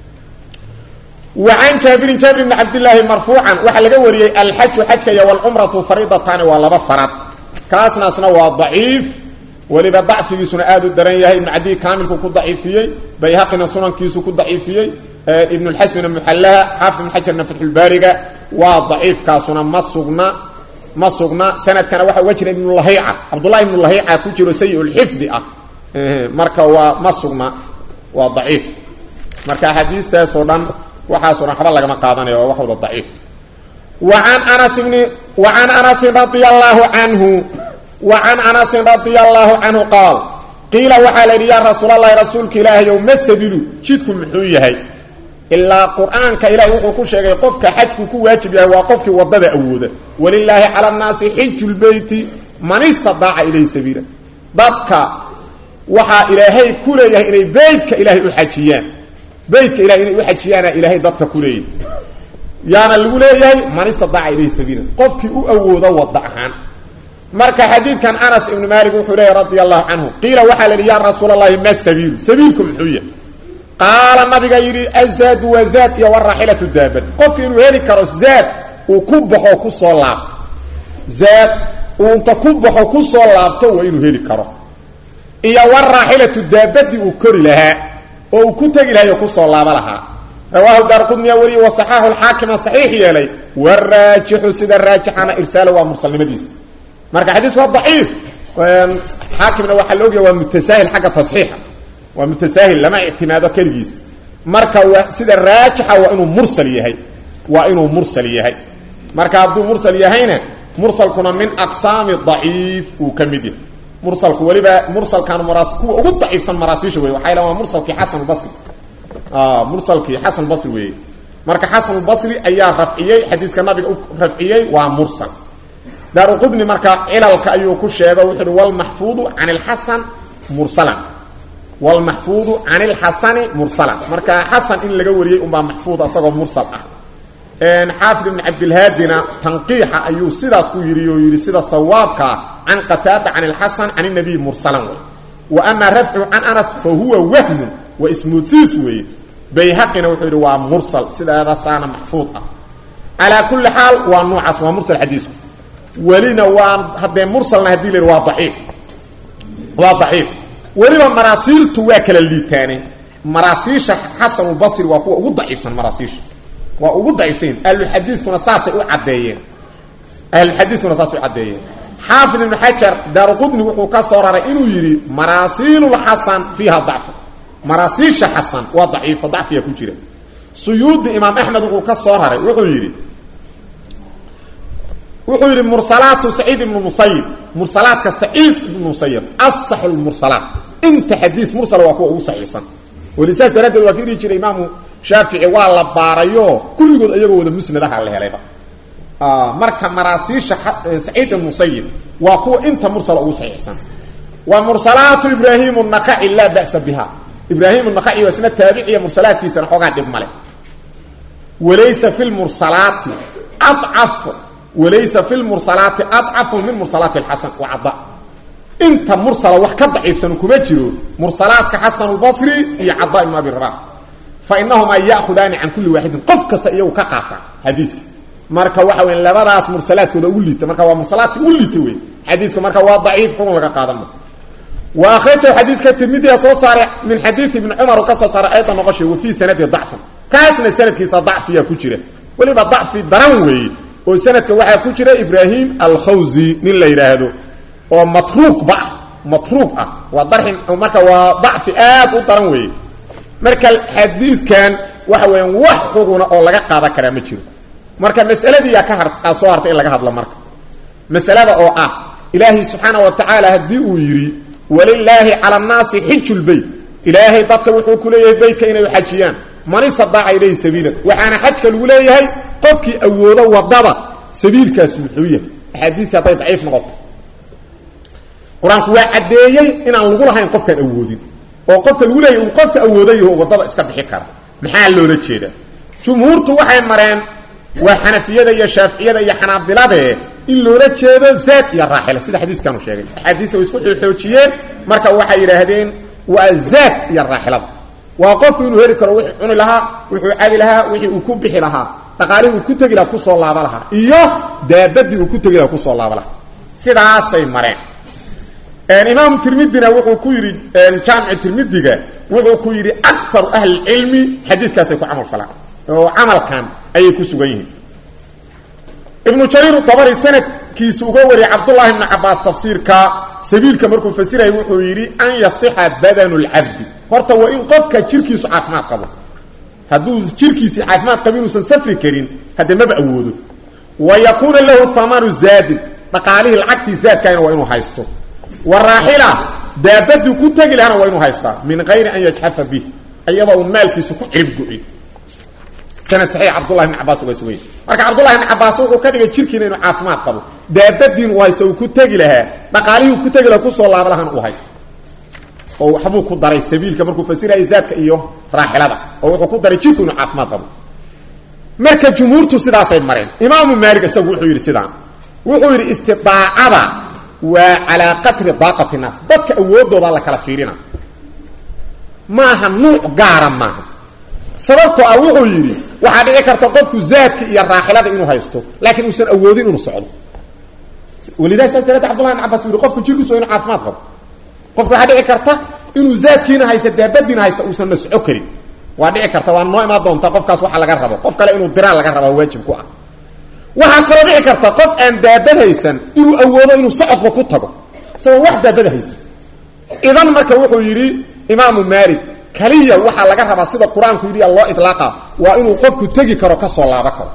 wa can jaabirin jaabir bni cabdillaahi marfuucan waxaa laga wariyey alxaju xajka iyo walcumratu fariidataani waa laba farad kaasnaasna waa daciif weliba dacfigiisuna aad u daran yahay ibnu cadiy kaamilku ku daciifiyey bayhaqina sunankiisu ku daciifiyey ibn lxasmina muxallaha xaafid ibn xajarna fatxulbaariga waa daciifkaasuna ma sugna ma sugna sanadkana waxaa uga jira ibnulahiica cabdullahi ibnulahiica ku jiro sayi lxifdi ah marka waa ma sugna waa daciif marka axaadiistaasoo dhan waxaasoo dhan waxba lagama qaadanayo waa wax wada daciif waan anas bni wa can anasin radia allaahu canhu wa can anasin radia allaahu canhu qaal qiila waxaa la yidhi yaa rasuulalahi rasuulka ilaahayow ma sabilu jidku muxuu yahay ilaa qur-aanka ilahi wuxuu ku sheegay qofka xajku ku waajib yahay waa qofkii wadada awooda walilaahi cala nnaasi xiju lbeyti man istadaaca ilayhi sabiila dadka waxaa ilaahay ku leeyahay inay beytka ilaahay u xajiyaan beytka ilahay inay u xajiyaana ilaahay dadka ku leeyahay yaana lagu leeyahay man istadaaca ilayhi sabiila qofkii u awoodo wada ahaan marka xadiidkan anas ibnu maalik wuxuu leeyahy radia allahu canhu qiila waxaa la yidhi yaa rasuul allahi ma sabiilu sabiilku muxuu yahay qaala nabiga yidhi azaadu waa zaad iyo waraaxilatu daabad qofki inuu heli karo zaad uu ku baxo ku soo laabto zaad uu inta ku baxo ku soo laabto waa inuu heli karo iyo waraaxilatu daabadii uu kori lahaa oo uu ku tegi lahay oo kusoo laaba lahaa rawaahu daarqudniya weliye wasaxaaxu lxaakima saxiix yeelay waraajixu sida raajixana irsaalo waa mursalnimadiisa marka xadiisku waa daciif xaakimna waxaa la ogyaha waa mutasaahil xagga tasxiixa waa mutasaahil lama ictimaado keligiis marka waa sida raajixa waa inuu mursal yahay waa inuu mursal yahay marka hadduu mursal yahayna mursalkuna min aqsaami daciif uu ka mid yahay mursalku weliba mursalkan maraas kuwa ugu daciifsan maraasiisha wey waxay waa mursalkii xasanulbasri mursalkii xasanulbasri weeye marka xasanulbasri ayaa rafciyey xadiiska nabiga u rafciyey waa mursal daaruqudni marka cilalka ayuu ku sheego wuxu uhi walmaxfuudu can ilxasan mursalan walmaxfuudu can ilxasani mursalan marka xasan in laga wariyey unbaa maxfuud asagoo mursal ah xaafid ibn cabdilhaadina tanqiixa ayuu sidaas ku yidhi oo yidhi sida sawaabkaa can qataada can ilxasan can inabiy mursalan wey wa amaa rafcu can anas fa huwa wahmun waa ismoodsiis weeye bayhaqina wuxuu yidhi waa mursal sidaadasaana maxfuud ah calaa kulli xaal waa nuucaas waa mursal xadiisku welina waa haddee mursalna hadii la yidhi waa daciif waa daciif weliba maraasiiltu waa kala liitaane maraasiisha xasanulbasri waa kuwa ugu daciifsan maraasiisha waa ugu daciifsan ahluxadiidkuna saasay u caddeeyeen ahluxadiidkuna saasay u caddeeyeen xaafid ibnu xajar daaruqudni wuxuu ka soo raray inuu yidhi maraasiilulxasan fiiha dacfu maraasiisha xasan waa daciifo dacfiya ku jira suyuudi imaam axmed wuxuu ka soo raray wuxuu yidhi wuxuu yidhi mursalaatu saciid ibnu musayib mursalaadka saciid ibnu musayib asaxu lmursalaat inta xadiis mursala waa kuwa ugu saxiixsan weli saas daraaddeed waa ka dhihi jiray imaamu shaafici waa la baarayo kulligood iyagoo wada musnadaha la helayba marka maraasiisha saciid ibnu musayib waa kuwa inta mursala ugu saxiixsan wa mursalaatu ibraahim naqaci laa ba'sa biha ibraahim naqaci waa isna taabiciya mursalaadkiisana xoogaa dhib male walaysa fi lmursalaati acaf walaysa fi lmursalaati adcafu min mursalaati alxasan wa cada inta mursala wax ka daciifsan kuma jiro mursalaadka xasanulbasri iyo cada ibnu abi rabax fa inahumaa ya'khudaani can kulli waaxidin qof kasta iyagu ka qaata xadiis marka waxa weya labadaas mursalaadkooda ugu liita marka waa mursalaadka ugu liita wey xadiiska marka waa daciif xukun laga qaadama wa akhrajahu xadiiska tirmidiya soo saaray min xadiid ibni cumar uu ka soo saaray ayda noqoshay wa fii sanadi dacfun kaasna sanadkiisa dacfiyaa ku jira weliba dacfi daran weeye oo sanadka waxaa ku jira ibraahim alkhawzi nin la yidhaahdo oo matruuqba ah matruuq ah waa darxi marka waa dacfi aad u daran weeye marka xadiidkan waxa weeyaan wax xuguna oo laga qaadan karaa ma jiro marka masaladiiyaa ka har soo hartay in laga hadlo marka masalada oo ah ilaahay subxaana wa tacaala haddii uu yidhi walilaahi cala annaasi xiju lbeyt ilaahay dadka wuxuu ku leeyahay beytka inay xajiyaan man istadaaca ilayhi sabiilan waxaana xajka lagu leeyahay qofkii awoodo wadada sabiilkaas muxuu yahay axaadiistii hadday daciif noqoto qur-aanku waa caddeeyey inaan lagu lahayn qofkaan awoodin oo qofka lagu leeyahy uu qofka awoodayaho wadada iska bixi kara maxaa loola jeedaa jumhuurtu waxay mareen waa xanafiyada iyo shaaficiyada iyo xanaabilade in loola jeedo zaad iyo raaxila sida xadiiskanu sheegay axaadiista way isku xoojiyeen marka waxay yidhaahdeen waa zaad iyo raaxilada waa qofku inuu heli karo wixii cuni lahaa wuxuu cabi lahaa wixii uu ku bixi lahaa dhaqaalihii uu ku tegi lahaa kusoo laaba lahaa iyo daabadii uu ku tegi lahaa kusoo laaba lahaa sidaasay mareen imaamu tirmidina wuxuu ku yidhi jaamici tirmidiga wuxuu ku yidhi akaru ahlicilmi xadiidkaasay ku camal falaan oo camalkan ayay ku sugan yihiin ibnu jariir dabari sanadkiisa uga wariyay cabdullahi bni cabaas tafsiirka sabiilka markuu fasirayay wuxuu yidhi an yasixa badanu lcabdi horta waa in qofka jirkiisu caafimaad qabo hadduu jirkiisii caafimaad qabo inuusan safri karin haddee maba awoodo wa yakuuna lahu hamanu zaadin dhaqaalihii lacagtii zaadkaana waa inuu haysto wa raaxila daabadii ku tegi lahana waa inuu haystaa min gayri an yajxafa bih iyadoo un maalkiisu ku cirib go-in sanad saxiix cabdullahi bni cabaas uga suganya marka cabdullahi bni cabaas wuxuu ka dhigay jirkiina inuu caafimaad qabo daabadiin uu haysto uu ku tegi lahaa dhaqaalihii uu ku tegi lahaa kusoo laaba lahana uu haysto oo waxbuu ku daray sabiilka markuu fasirayay zaadka iyo raaxilada oo wuxuu ku daray jirku inuu caafimaad qabo marka jumhuurtu sidaasay mareen imaamu maalik isagu wuxuu yidhi sidaan wuxuu yidhi istidaacada waa calaa qadri daaqati naas dadka awoodooda la kala fiirina maaha nuuc gaara maaha sababtoo ah wuxuu yidhi waxaa dhici karta qofku zaadka iyo raaxilada inuu haysto laakiin uusan awoodin inuu socdo walidaha saas daraadeed cabdullahi bn cabas u yihi qofku jirkiisu waa inu caafimaad qabo qofku waxaa dhici karta inuu zaadkiina haysta daabadiina haysta uusan na soco karin waa dhici karta waa noo imaan doonta qofkaas waxa laga rabo qof kale inuu diraan laga raba waajib ku ah waxaa kaloo dhici karta qof aan daabad haysan inuu awoodo inuu socodba ku tago isagoo wax daabada haysan idan marka wuxuu yidhi imaamu maalik kaliya waxaa laga rabaa sida qur-aanku yidhi loo ilaaqa waa inuu qofku tegi karo kasoo laaba karo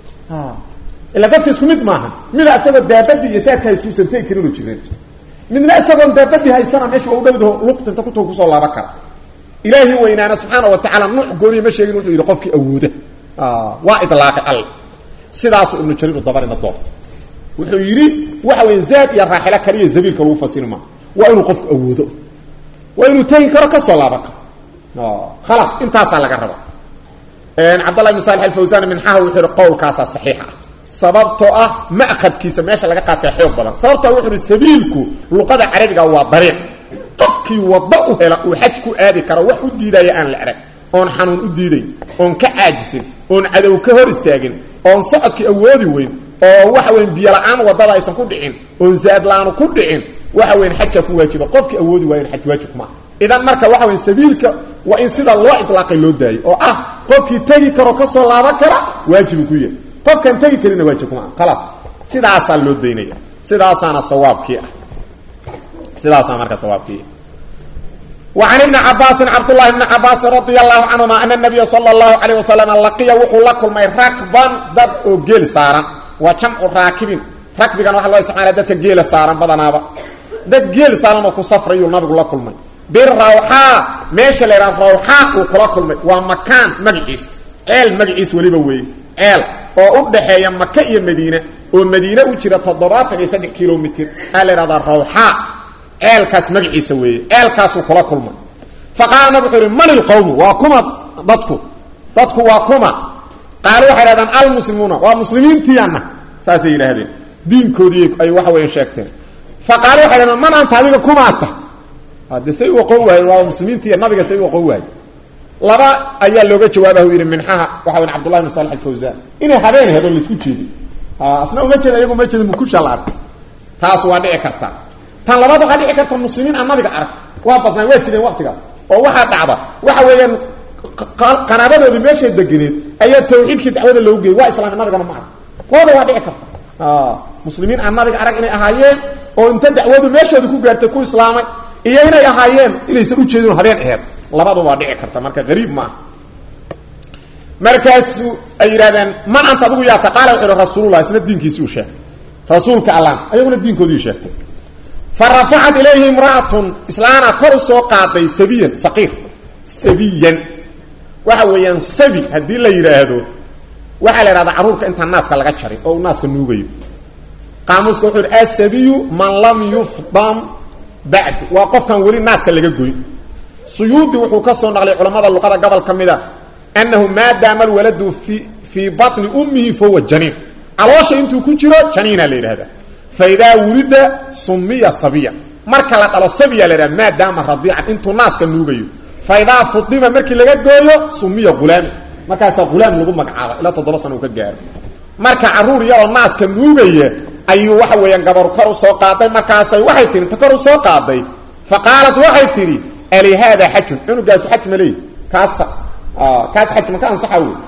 ila dadka isku mid maaha mida isagoo daabadii iyo saadka haysa uusan tegi karin oo jirin midna isagoon daabadii haysana meesha waa u dhowdaho luqtinta kuto kusoo laaba kara ilaahi weynaana subxaana wa tacaala nuuc gooniya ma sheegin wuxuu yidhi qofkii awooda waa ilaaqay alle sidaasuu ibnu jariir dabarina doon wuxuu yidhi waxa weya zaad iyo raaxilo kaliya zabiilka lagu fasiri maa waa inuu qofku awoodo waa inuu tegi karo kasoo laaban karo khalas intaasaa laga raba cabdallah ibn salix alfawsan minxaha wuxuu yihi qowlkaasaa saxiix ah sababtoo ah ma'khadkiisa meesha laga qaatay xoog badan sababtoo wuxuu ihi sabiilku luqada carabiga waa dariiq qofkii waddo u hela uu xaj ku aadi karo wax u diidaya aan la arag oon xanuun u diidayn oon ka caajisin oon cadow ka hor istaagin oon socodkii awoodi weyn oo waxa weyn biyola-aan waddada aysan ku dhicin oon zaadla-aanu ku dhicin waxa weyn xajaa ku waajiba qofkii awoodi waayan xaj waajib kuma idan marka waxa weyn sabiilka waa in sida loo ilaaqay loo daayay oo ah qofkii tegi karo kasoo laaban kara waajibu ku yahay qofkaan tegi karina waajib kuma khalaas sidaasaa loo daynaya sidaasaana sawaabkii ah sidaasaa marka sawaabkii وعن ابن عباس عبد الله بن عباس رضي الله عنهما أن النبي صلى الله عليه وسلم لقي وحو لكل ما ركبا ضد او جيل سارا وجمع راكبين ركب كان waxa loo isticmaalay dadka geel saaran badanaaba dad geel saaran oo ku safrayo nabigu la kulmay bir rawha meesha la rawha uu kula kulmay waa makaan magiis eel magiis waliba weey eel oo u dhaxeeya Makka iyo Madiina oo Madiina u jira 73 kilomitir ala rada rawha eelkaas magaciisa weeye eelkaasuu kula kulmay faqaala nabi wuxuu ihi man ilqowmu waa kuma dadku dadku waa kuma qaalu waxay dhahdaan almuslimuuna waa muslimiintiianna saasay yidhaahdeen diinkoodii ay waxa weya sheegteen faqaalu waxay dhahdaan man anta adiga kumaata hadde say u aqoon waayeen waa muslimiintiiya nabiga say u aqoon waayeen laba ayaa looga jawaabahu yidhi minxaha waxa weyn cabdullahi bin salix alfawsaan inay habeen hedo laisku jeedin asna uma jeeda iyagu ma jeedin mukusha la arkay taas waa dhici karta tan labaad waxaa dhici karta muslimiin aan nabiga arag waa badnaan waa jireen waqtigaas oo waxaa dhacda waxa weeyaan qanaabadoodii meeshay deganeed ayaa tawxiidkii dacwada loogu geeyey waa islaamay nabigana ma arag labada waa dhici karta muslimiin aan nabiga arag inay ahaayeen oo inta dacwadu meeshooda ku gaartay ku islaamay iyo inay ahaayeen inaysan ujeedin habeen aheed labada waa dhici karta marka gariib maaha markaasu ay yidhahdeen man anta adigu yaa taqaala wuxuu ihi rasuulullah isna diinkiisii u sheegay rasuulka allaan ayaguna diinkoodii sheegtay farafacat ilayhi imra'atun islaana kor u soo qaaday sabiyan saqiir sabiyan waxa weeyaan sabi haddii la yidhaahdo waxaa la yidhahdaa carruurka intaan naaska laga jarin oo uu naaska nuugayo qaamuuska wuxuu yidhi asabiyu man lam yufdam bacd waa qofkan weli naaska laga goyn suyuudi wuxuu ka soo naqlay culammada luqada gobol ka mid a annahu maadaama alwaladu fi fii batni ummihi fahuwa janiin caloosha intuu ku jiro janiina la yidhahdaa fa idaa wulida sumiya sabiya marka la dhalo sabiya la yidhahda maadaama radiican intuu naaska nuugayo fa idaa fudima markii laga gooyo sumiya hulaami markaasaa hulaam lagu magacaaba ilaa toddoba sana uu ka gaaro marka caruur yaroo naaska nuugaya ayuu waxa weeyaan gabaru kor u soo qaaday markaasay waxay tihi ta kor u soo qaaday fa qaalat waxay tidhi ali haada xajun cunugaasu xaj ma leey kaas kaas xaj maka ansaxa wey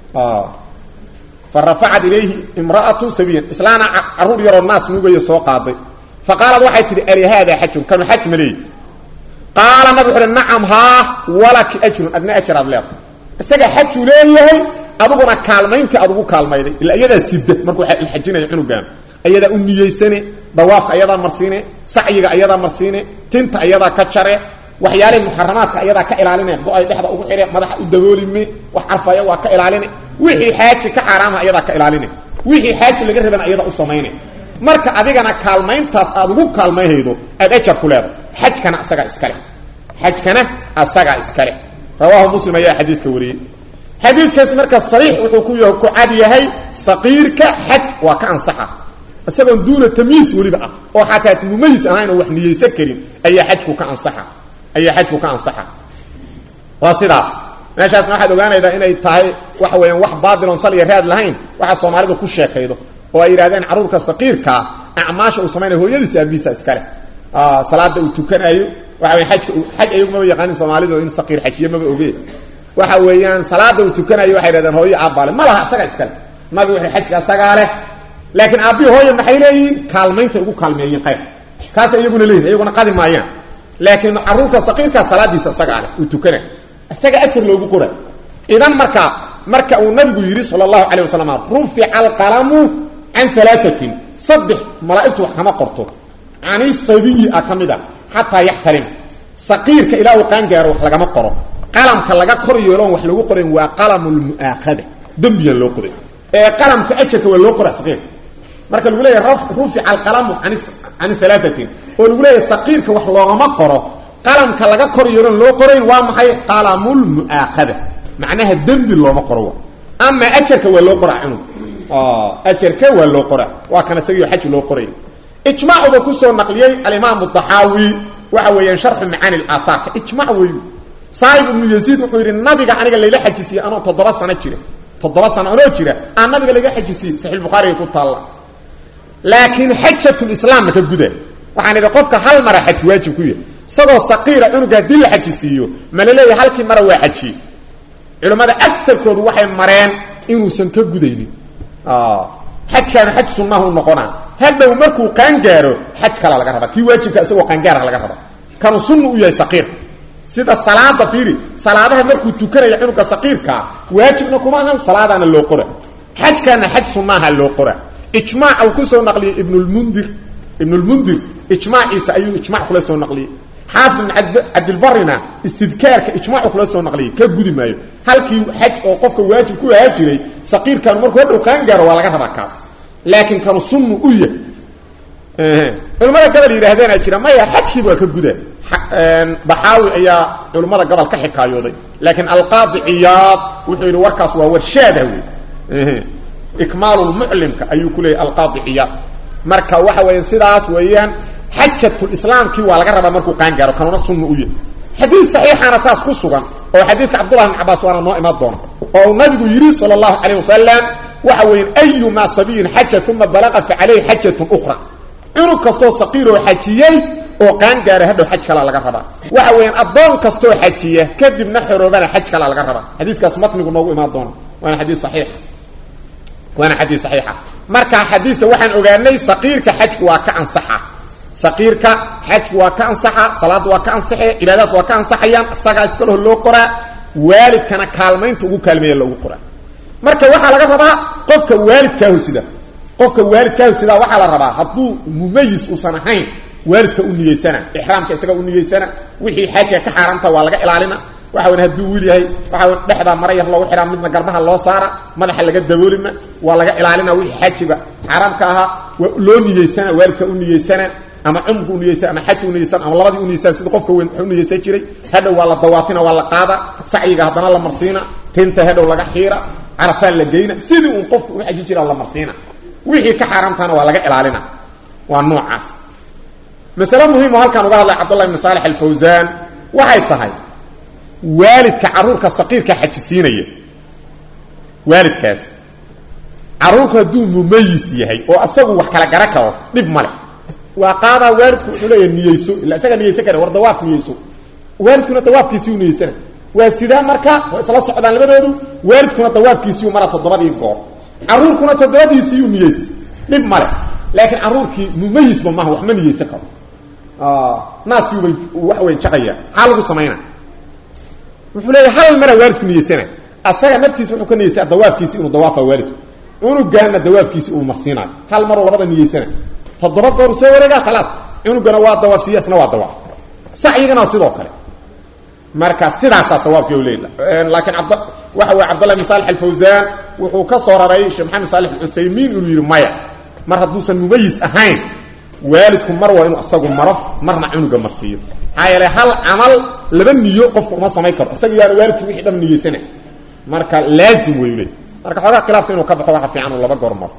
fa rafacat ilayhi imra'atu sabiyan islaana caruur yaroo naas nuugaya soo qaaday fa qaalat waxay tihi ali haada xajun kanu xaj ma leey qaala nabig wuxu uhi nacam haa walaki ajrun adna ajar aad leeda isaga xajuu leeyahay aduguna kaalmayntii aad ugu kaalmayday ila iyadaa sida markuu xajinayo cunugaan ayadaa u niyeysane dawaafka ayadaa marsiine sacyiga ayadaa marsiine tinta ayadaa ka jare waxyaalihii muxaramaadka ayadaa ka ilaaline go-ay dhexda ugu xidhe madaxa u daboolime wax carfaya waa ka ilaaline wixii xaaji ka xaaraama ayadaa ka ilaaline wixii xaaji laga rabana ayadaa u samayne marka adigana kaalmayntaas aad ugu kaalmayhaydo aad ajar ku leedahay xajkana asagaa iskale xajkana asagaa iskale rawaahu muslim ayaa xadiidka wariyey xadiidkaas marka sariix wuxuu ku ku cad yahay saqiirka xaj waa ka ansaxa isagoon duuna tamiis weliba ah oo xataa mumayis ahayn oo wax niyeysan karin ayaa xajku ka ansaxa ayaa xajku ka ansaxa waa sidaas meeshaasna waxaad ogaanaydaa inay tahay waxa weeyaan wax baadil oon saliya raad lahayn waxa soomaalidu ku sheekaydo oo ay yidhahdeen carruurka saqiirkaa acmaasha uu samaynayo hooyadiisa aabihiisa iskale salaada uu tukanayo waxa weya ajka xaj ayagu maba yaqaanin soomaalidu in saqiir xajiye maba oge waxa weeyaan salaada uu tukanayo waxay yidhahdeen hooyo aabbaale ma laha isaga iskale nabi wuxuu xajka asagaa leh laakiin aabbihi hooya maxay leeyihiin kaalmaynta ugu kaalmeeyeen qayr kaas iyaguna leeyihin iyaguna qadi maayaan laakiin caruurka saqiirkaa salaadiisa isagaa leh uu tukana isaga ajar loogu qora idan marka marka uu nabigu yidhi sala allahu calayh wasalam rufica alqalamu can alaatin saddex malaa'igtu wax kama qorto cani sabiyi a ka mid a xataa yaxtalim saqiirka ilaa uu qaangaaro wax lagama qoro qalamka laga kor yeeloon wax lagu qorayn waa qalamu lmu'aakhada dembiyaan loo qoray ee qalamka ajarka waa loo qora saqiirka marka lagu leeyahay rufica alqalamu can alaatin oo lagu leeyahay saqiirka wax loogama qoro qalamka laga kor yeeloon loo qorayn waa maxay qalamulmu'aakhada macnaha dembi looma qoro ama ajarka waa loo qoraa cunug ajarka waa loo qoraa waa kan isagio xaj loo qoray ijmaacuba kusoo naqliyey alimaam daxaawi waxa weeyaan sharxu macaani aaaarka ijmac wey saaib ibnu yaziid wuxuu yidhi nabiga aniga layla xajisiiyey anoo toddoba sano jira toddoba sano anoo jira aa nabiga layga xajisiiyey saxiixulbukhaariga ku taalla laakiin xajatulislaam maka guda waxaan idhi qofka hal mara xaj waajib ku yahay isagoo saqiira cunuga haddii la xajisiiyo ma la leeyahay halkii mara waa xajiye culimmada agarkoodu waxay mareen inuusan ka gudaynin xajkaana xaj sunnahu noqonaa hadhow markuu qaangaaro xaj kala laga rabaa kii waajibka isagoo qaangaara laga raba kanuu sunna u yahay saqiirka sida salaada fiiri salaadaha markuu tukanaya cunuga saqiirkaa waajibna kuma ahan salaadaana loo qora xajkaana xaj sunnaha loo qora ijmaac uu kusoo naqliyey ibnulmundir ibnulmundir ijmaaciisa ayuu ijmac kula soo naqliyey xaafid ibn cabdilbarina istidkaarka ijmaacu kula soo naqliyey ka gudi maayo halkii xaj oo qofka waajib ku ahaa jiray saqiirkanu markuu hadhow qaangaaro waa laga rabaa kaas laakiin kanu sunnu u yahay culimmada gobol yidhaahdeenaa jira maya xajkiiba waa ka guda daxaawi ayaa culimmada gobol ka xikaayooday laakiin alqaadi ciyaad wuxuu yidhi warkaas waa warshaada wey ikmaalulmuclimka ayuu ku leeyahy alqaadi ciyaad marka waxa weya sidaas weeyaan xajatulislaamkii waa laga rabaa markuu qaangaaro kanuna sunna u yahay xadiid saxiixaana saas ku sugan oo xadiidka cabdullahi bn cabaas waana noo imaan doona oo uu nabigu yidhi sala allahu calayh wasalam waxa weeyaan ayumaa sabiyin xaja uma balaqa fa calayhi xajatun ukhra cunug kastoo saqiiroo xajiyey oo qaangaara hadhow xaj kalaa laga rabaa waxa weeyaan addoon kastoo xajiya kadibna xoroobana xaj kalaa laga rabaa xadiiskaas matnigu noogu imaan doona waana xadii saxiixa waana xadiis saxiixa marka xadiista waxaan ogaanay saqiirka xajku waa ka ansaxa saqiirka xajku waa ka ansaxa salaadda waa ka ansaxe cibaadaadku waa ka ansaxayaan isagaa iskaleho loo qoraa waalidkana kaalmaynta ugu kaalmeeya loogu qoraa marka waxaa laga rabaa qofka waalidkaahu sida qofka waalidkaahu sidaa waxaa la rabaa hadduu mumayis uusan ahayn waalidka u niyeysana ixraamka isaga u niyeysana wixii xajka ka xaaraamta waa laga ilaalina waxa weyn hadduu wiil yahay waxa weyn dhexdaa mara yar loogu xidhaa midna garbaha loo saara madaxa laga daboolima waa laga ilaalina wixii xajiga xaaraamka ahaa waa loo niyeysana waalidka u niyeysana ama cumrka u niyeysan ama xajka u niyeysan ama labadii u niyeysan sida qofka weyn u niyeysan jiray hadhow waa la dawaafina waa la qaada sacyiga haddana la marsiina tinta hedhow laga xiira carafaa la geyna sidii uun qofku u xaji jira la marsiina wixii ka xaaraamtahana waa laga ilaalina waa noocaas masale muhiim oo halkaan uga hadlay cabdullah ibn saalix alfawsaan waxay tahay waalidka carruurka saqiirka xajisiinaya waalidkaas carruurku hadduu mumayis yahay oo asagu wax kala gara karo dhib male waa qaadaa waalidku wuxuu leeyahay niyeyso illa isaga niyeysan kara war dawaaf niyeyso waalidkuna dawaafkiisii u niyeysana waa sidaa marka waa isla socdaan labadoodu waalidkuna dawaafkiisiiu mara toddobadii goor carruurkuna toddobadiisiiu niyeysta dhib male laakiin carruurkii mumayisba maaha wax ma niyeysan karo naaskiibay wax weyn jaqaya maxaa lagu samayna wuxuu leeyahay hal mara waalidku niyeysana asaga naftiisa wuxuu ka niyeystaa dawaafkiisi inuu dawaafa waalidku cunugaana dawaafkiisi uu marsiinaayo hal maroo labada niyeysana toddoba goor soo wareegaa khalaas cunugana waa dawaaf siya isna waa dawaaf sacyigana sidoo kale marka sidaasaa sawaabkii u leeyla laakiin abd waxa weye cabdullah ibn salix alfawsaan wuxuu ka soo raray sheekh maxamed salix alcuthaymiin inuu yidhi maya mar hadduusan mumayis ahayn waalidku mar waa inuu isagu maro marna cunuga marsiiyo maxaa yeele hal camal laba niyo qofku uma samayn karo isaga yaana waalidki wixii dham niyeysana marka laazim wey le marka xoogaa khilaafka inuu ka baxo waxa fiican uu laba goor maro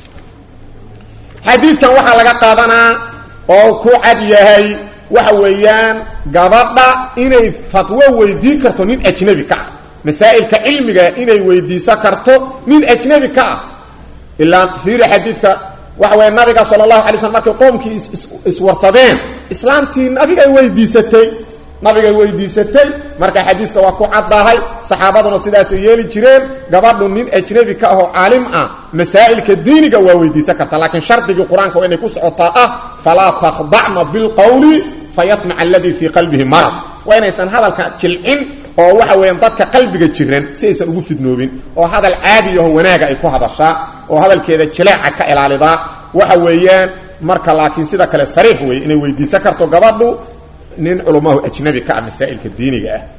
xadiidkan waxaa laga qaadanaa oo ku cad yahay waxa weeyaan gabadha inay fatwo weydii karto nin ajnabi ka ah masaa'ilka cilmiga inay weydiisan karto nin ajnabi ka ah ilaa fiiri xadiidka waxa weya nabiga sala allahu alay slm markay qoomkii iswarsadeen islaamtii nabigay weydiisatay nabigay weydiisatay marka xadiiska waa ku caddahay saxaabaduna sidaasay yeeli jireen gabadhu nin ajnabi ka ahoo caalim ah masaa'ilka diiniga waa weydiisan karta laakiin shardigii qur-aanka waa inay ku socotaa ah falaa takhdacna bilqowli fayatmaca aladii fii qalbihi marad waa inaysan hadalka jilcin oo waxa weeyaan dadka qalbiga jiran si aysan ugu fidnoobin oo hadal caadi aho wanaaga ay ku hadashaa oo hadalkeeda jileeca ka ilaalidaa waxa weeyaan marka laakiin sida kale sariix weeye inay weydiisan karto gabadhu nin culamahu ajnabi ka ah masaa'ilka diiniga ah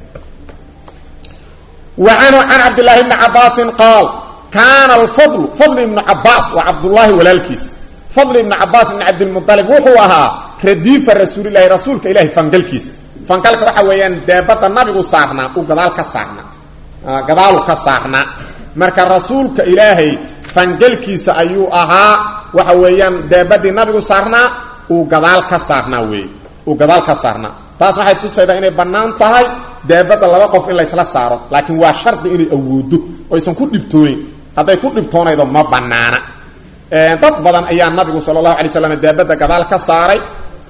wa canhu can cabdillaahi bni cabaasin qaal kaana alfadlu fadli ibnu cabaas waa cabdullaahi walaalkiis fadli ibnu cabaas ibni cabdilmualib wuxuu ahaa radiifa rasuulilahi rasuulka ilahi fangalkiisa fangalka waxa weeyaan daabadda nabigu saarnaa uu gadaal ka saarnaa gadaalu ka saarnaa marka rasuulka ilaahay fangalkiisa ayuu ahaa waxa weeyaan daabadii nabigu saarnaa uu gadaal ka saarnaa wey uu gadaal ka saarnaa taas waxay tusaydaa inay bannaan tahay daabadda laba qof in laysla saaro laakiin waa shardi inay awoodo oo aysan ku dhibtooyin hadday ku dhibtoonaydo ma bannaana dad badan ayaa nabigu sala allahu alay slam daabadda gadaal ka saaray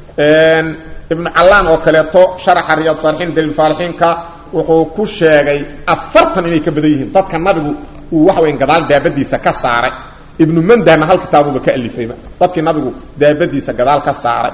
ibnu callaan oo kaleeto sharaxa riyaad saalixiin daliilfaalixiinka wuxuu ku sheegay afartan inay ka badan yihiin dadka nabigu uu waxa weya gadaal daabadiisa ka saaray ibnu mandahna hal kitaabuba ka alifayba dadkii nabigu daabadiisa gadaal ka saaray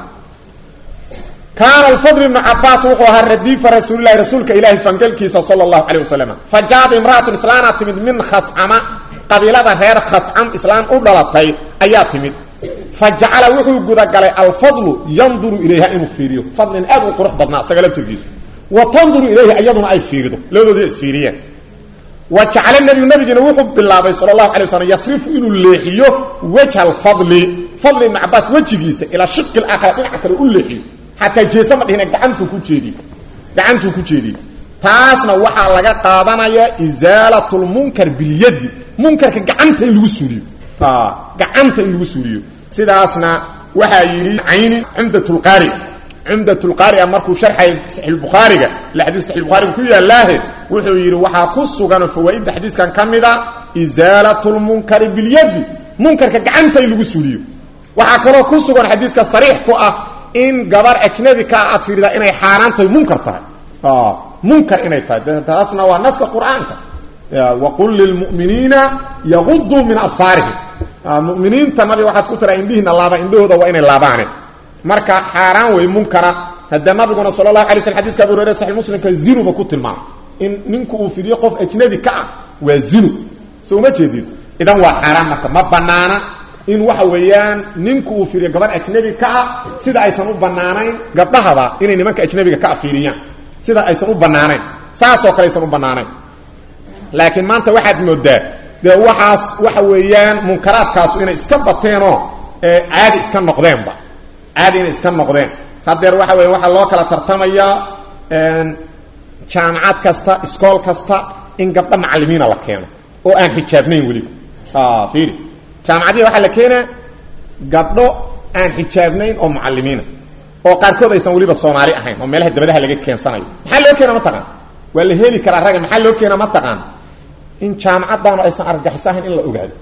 kaana alfadl ibnu cabaas wuxuu ahaa radiifa rasuulilahi rasuulka ilaahi fangalkiisa sala allahu calay wasalam fa jaad imraatun islaana timid min khafcama qabiilada reer khafcam islaan u dhalatay ayaa timid fa jacala wuxuu gudagalay alfadlu yanduru ilayha inuu fiiriyo fadlin aad u qurux badnaa isaga laftirkiisu wa tanduru ilayhi iyaduna ay fiirido labadoodii isfiiriyeen wa jacala nebigu nabigiina wuxuu bilaabay sala allahu alay waslm yasrifu inuu leexiyo wajha alfadli fadli ibnu cabaas wejigiisa ilaa shiqi laakhira dhinaca kale u leexiyo xataa jeesa ma dhihine gacantuu ku jeediy gacantuu ku jeediyey taasna waxaa laga qaadanayaa isaalat lmunkar bilyadi munkarka gacanta in lagu suuliyo gacanta in lagu suuliyo sidaasna waxaa yidhi cayni cumdat lqaari cumdat lqaariga markuu sharxay saxiixulbukhaariga ila xadiis saxiixulbukhariga ku yaallaahe wuxuu yidhi waxaa ku sugan fawaa'idda xadiiskan ka mida isaalat lmunkari bilyadi munkarka gacanta in lagu suuliyo waxaa kaloo ku sugan xadiiska sariix ku ah in gabar ajnabi ka aad fiiridaa inay xaaraan tahay munkar tahay munkar inay tahay taasna waa naska qur-aanka waqul lilmu'miniina yaguduu min absaarihim muminiinta nabiga waxaad ku tiraa indhihiina laaba indhahooda waa inay laabaane marka xaaraan wey munkara haddee nabiguna sala allahu alay slm xadiska abu hurayre saxi muslimka zinuba ku tilmaamay in ninku uu fidiyo qof ajnabi ka ah waa zinu so uma jeedid idan waa xaaraan marka ma banaana in waxa weeyaan ninku uu fiiriyo gabar ajnabi ka ah sida aysan u banaanayn gabdhahaba inay nimanka ajnabiga ka afiiriyaan sida aysan u banaanayn saasoo kale aysan u banaanayn laakiin maanta waxaad moodaa dee waxaas waxa weeyaan munkaraadkaasu inay iska bateenoo caadi iska noqdeenba caadi inay iska noqdeen haddeer waxa weya waxaa loo kala tartamayaa jaamacad kasta iskool kasta in gabdho macalimiina la keeno oo aan xijaabnayn weliba fiiri jaamacadihi waxaa la keenaa gabdho aan xijaabnayn oo mucalimiina oo qaarkood aysan weliba soomaali ahayn oo meelaha dabadaha laga keensanayo maxaa loo keena mataqaan waa la heli karaa ragga maxaa loo keena mataqaan in jaamacadaanu aysan argagixis ahayn in la ogaado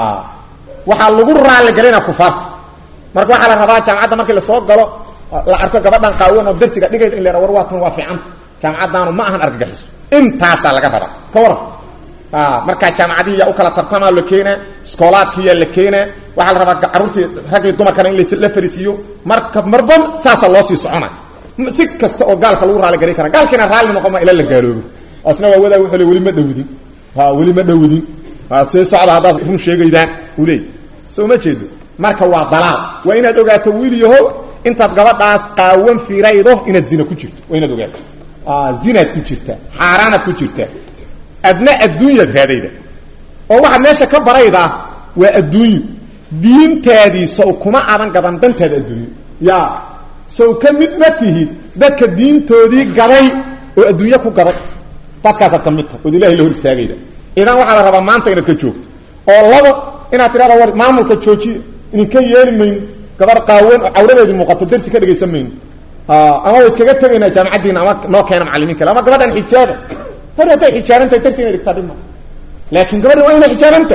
waxaa lagu raaligalayna kufaarta marka waxaa la rabaa jaamacadda markii lasoo galo la arko gabadhan qaawan oo darsiga dhigayda in la war waa tan waa fiicanta jaamacadaanu ma ahan argagixiso intaasaa laga rabaa ka waran markaa jaamacadihiyaa u kala tartamaa la keenaa iskoolaadkiyaa la keenaa waxaa la rabaa carruurtii raggii dumarkana in la fariisiiyo marka marba saasa loo sii socona si kasta oo gaalka lagu raaligalay kara gaalkiina raalli noqon ma ila la gaaloobo asna waa wadaa wuxuu le weli ma dhowdin weli ma dhowdin see socda haddaad run sheegaydaan uu leey soo ma jeedo marka waa dalaal waa inaad ogaato wiil yaho intaad gabadhaas qaawan firaydo inaad zina ku jirto waa inaad ogaato zinaad ku jirtaa xaaraanaad ku jirtaa adna adduunyaad raadayda oo waxaad meesha ka baraydaa waa adduunyo diintaadii sow kuma aadan gadan dantaada adduunyo ya sow ka mid ma tihid dadka diintoodii gaday oo adduunyo ku gaday dadkaasaad ka mid tahay ood ilahay la hor istaagayda idan waxaa la rabaa maanta inaad ka joogto oo labo inaad tidhahda war maamulka joojiya idinka yeeli mayno gabar qaawan oo cawradeedii muuqato darsi ka dhegaysan mayno ama wa iskaga tegaynaa jaamacaddiina ama noo keena macalimiin kale ama gabadhan xijaaba hor hadday xijaabantahay darsi inay dhigtaa dhima laakiin gabadhan waa inay xijaabanta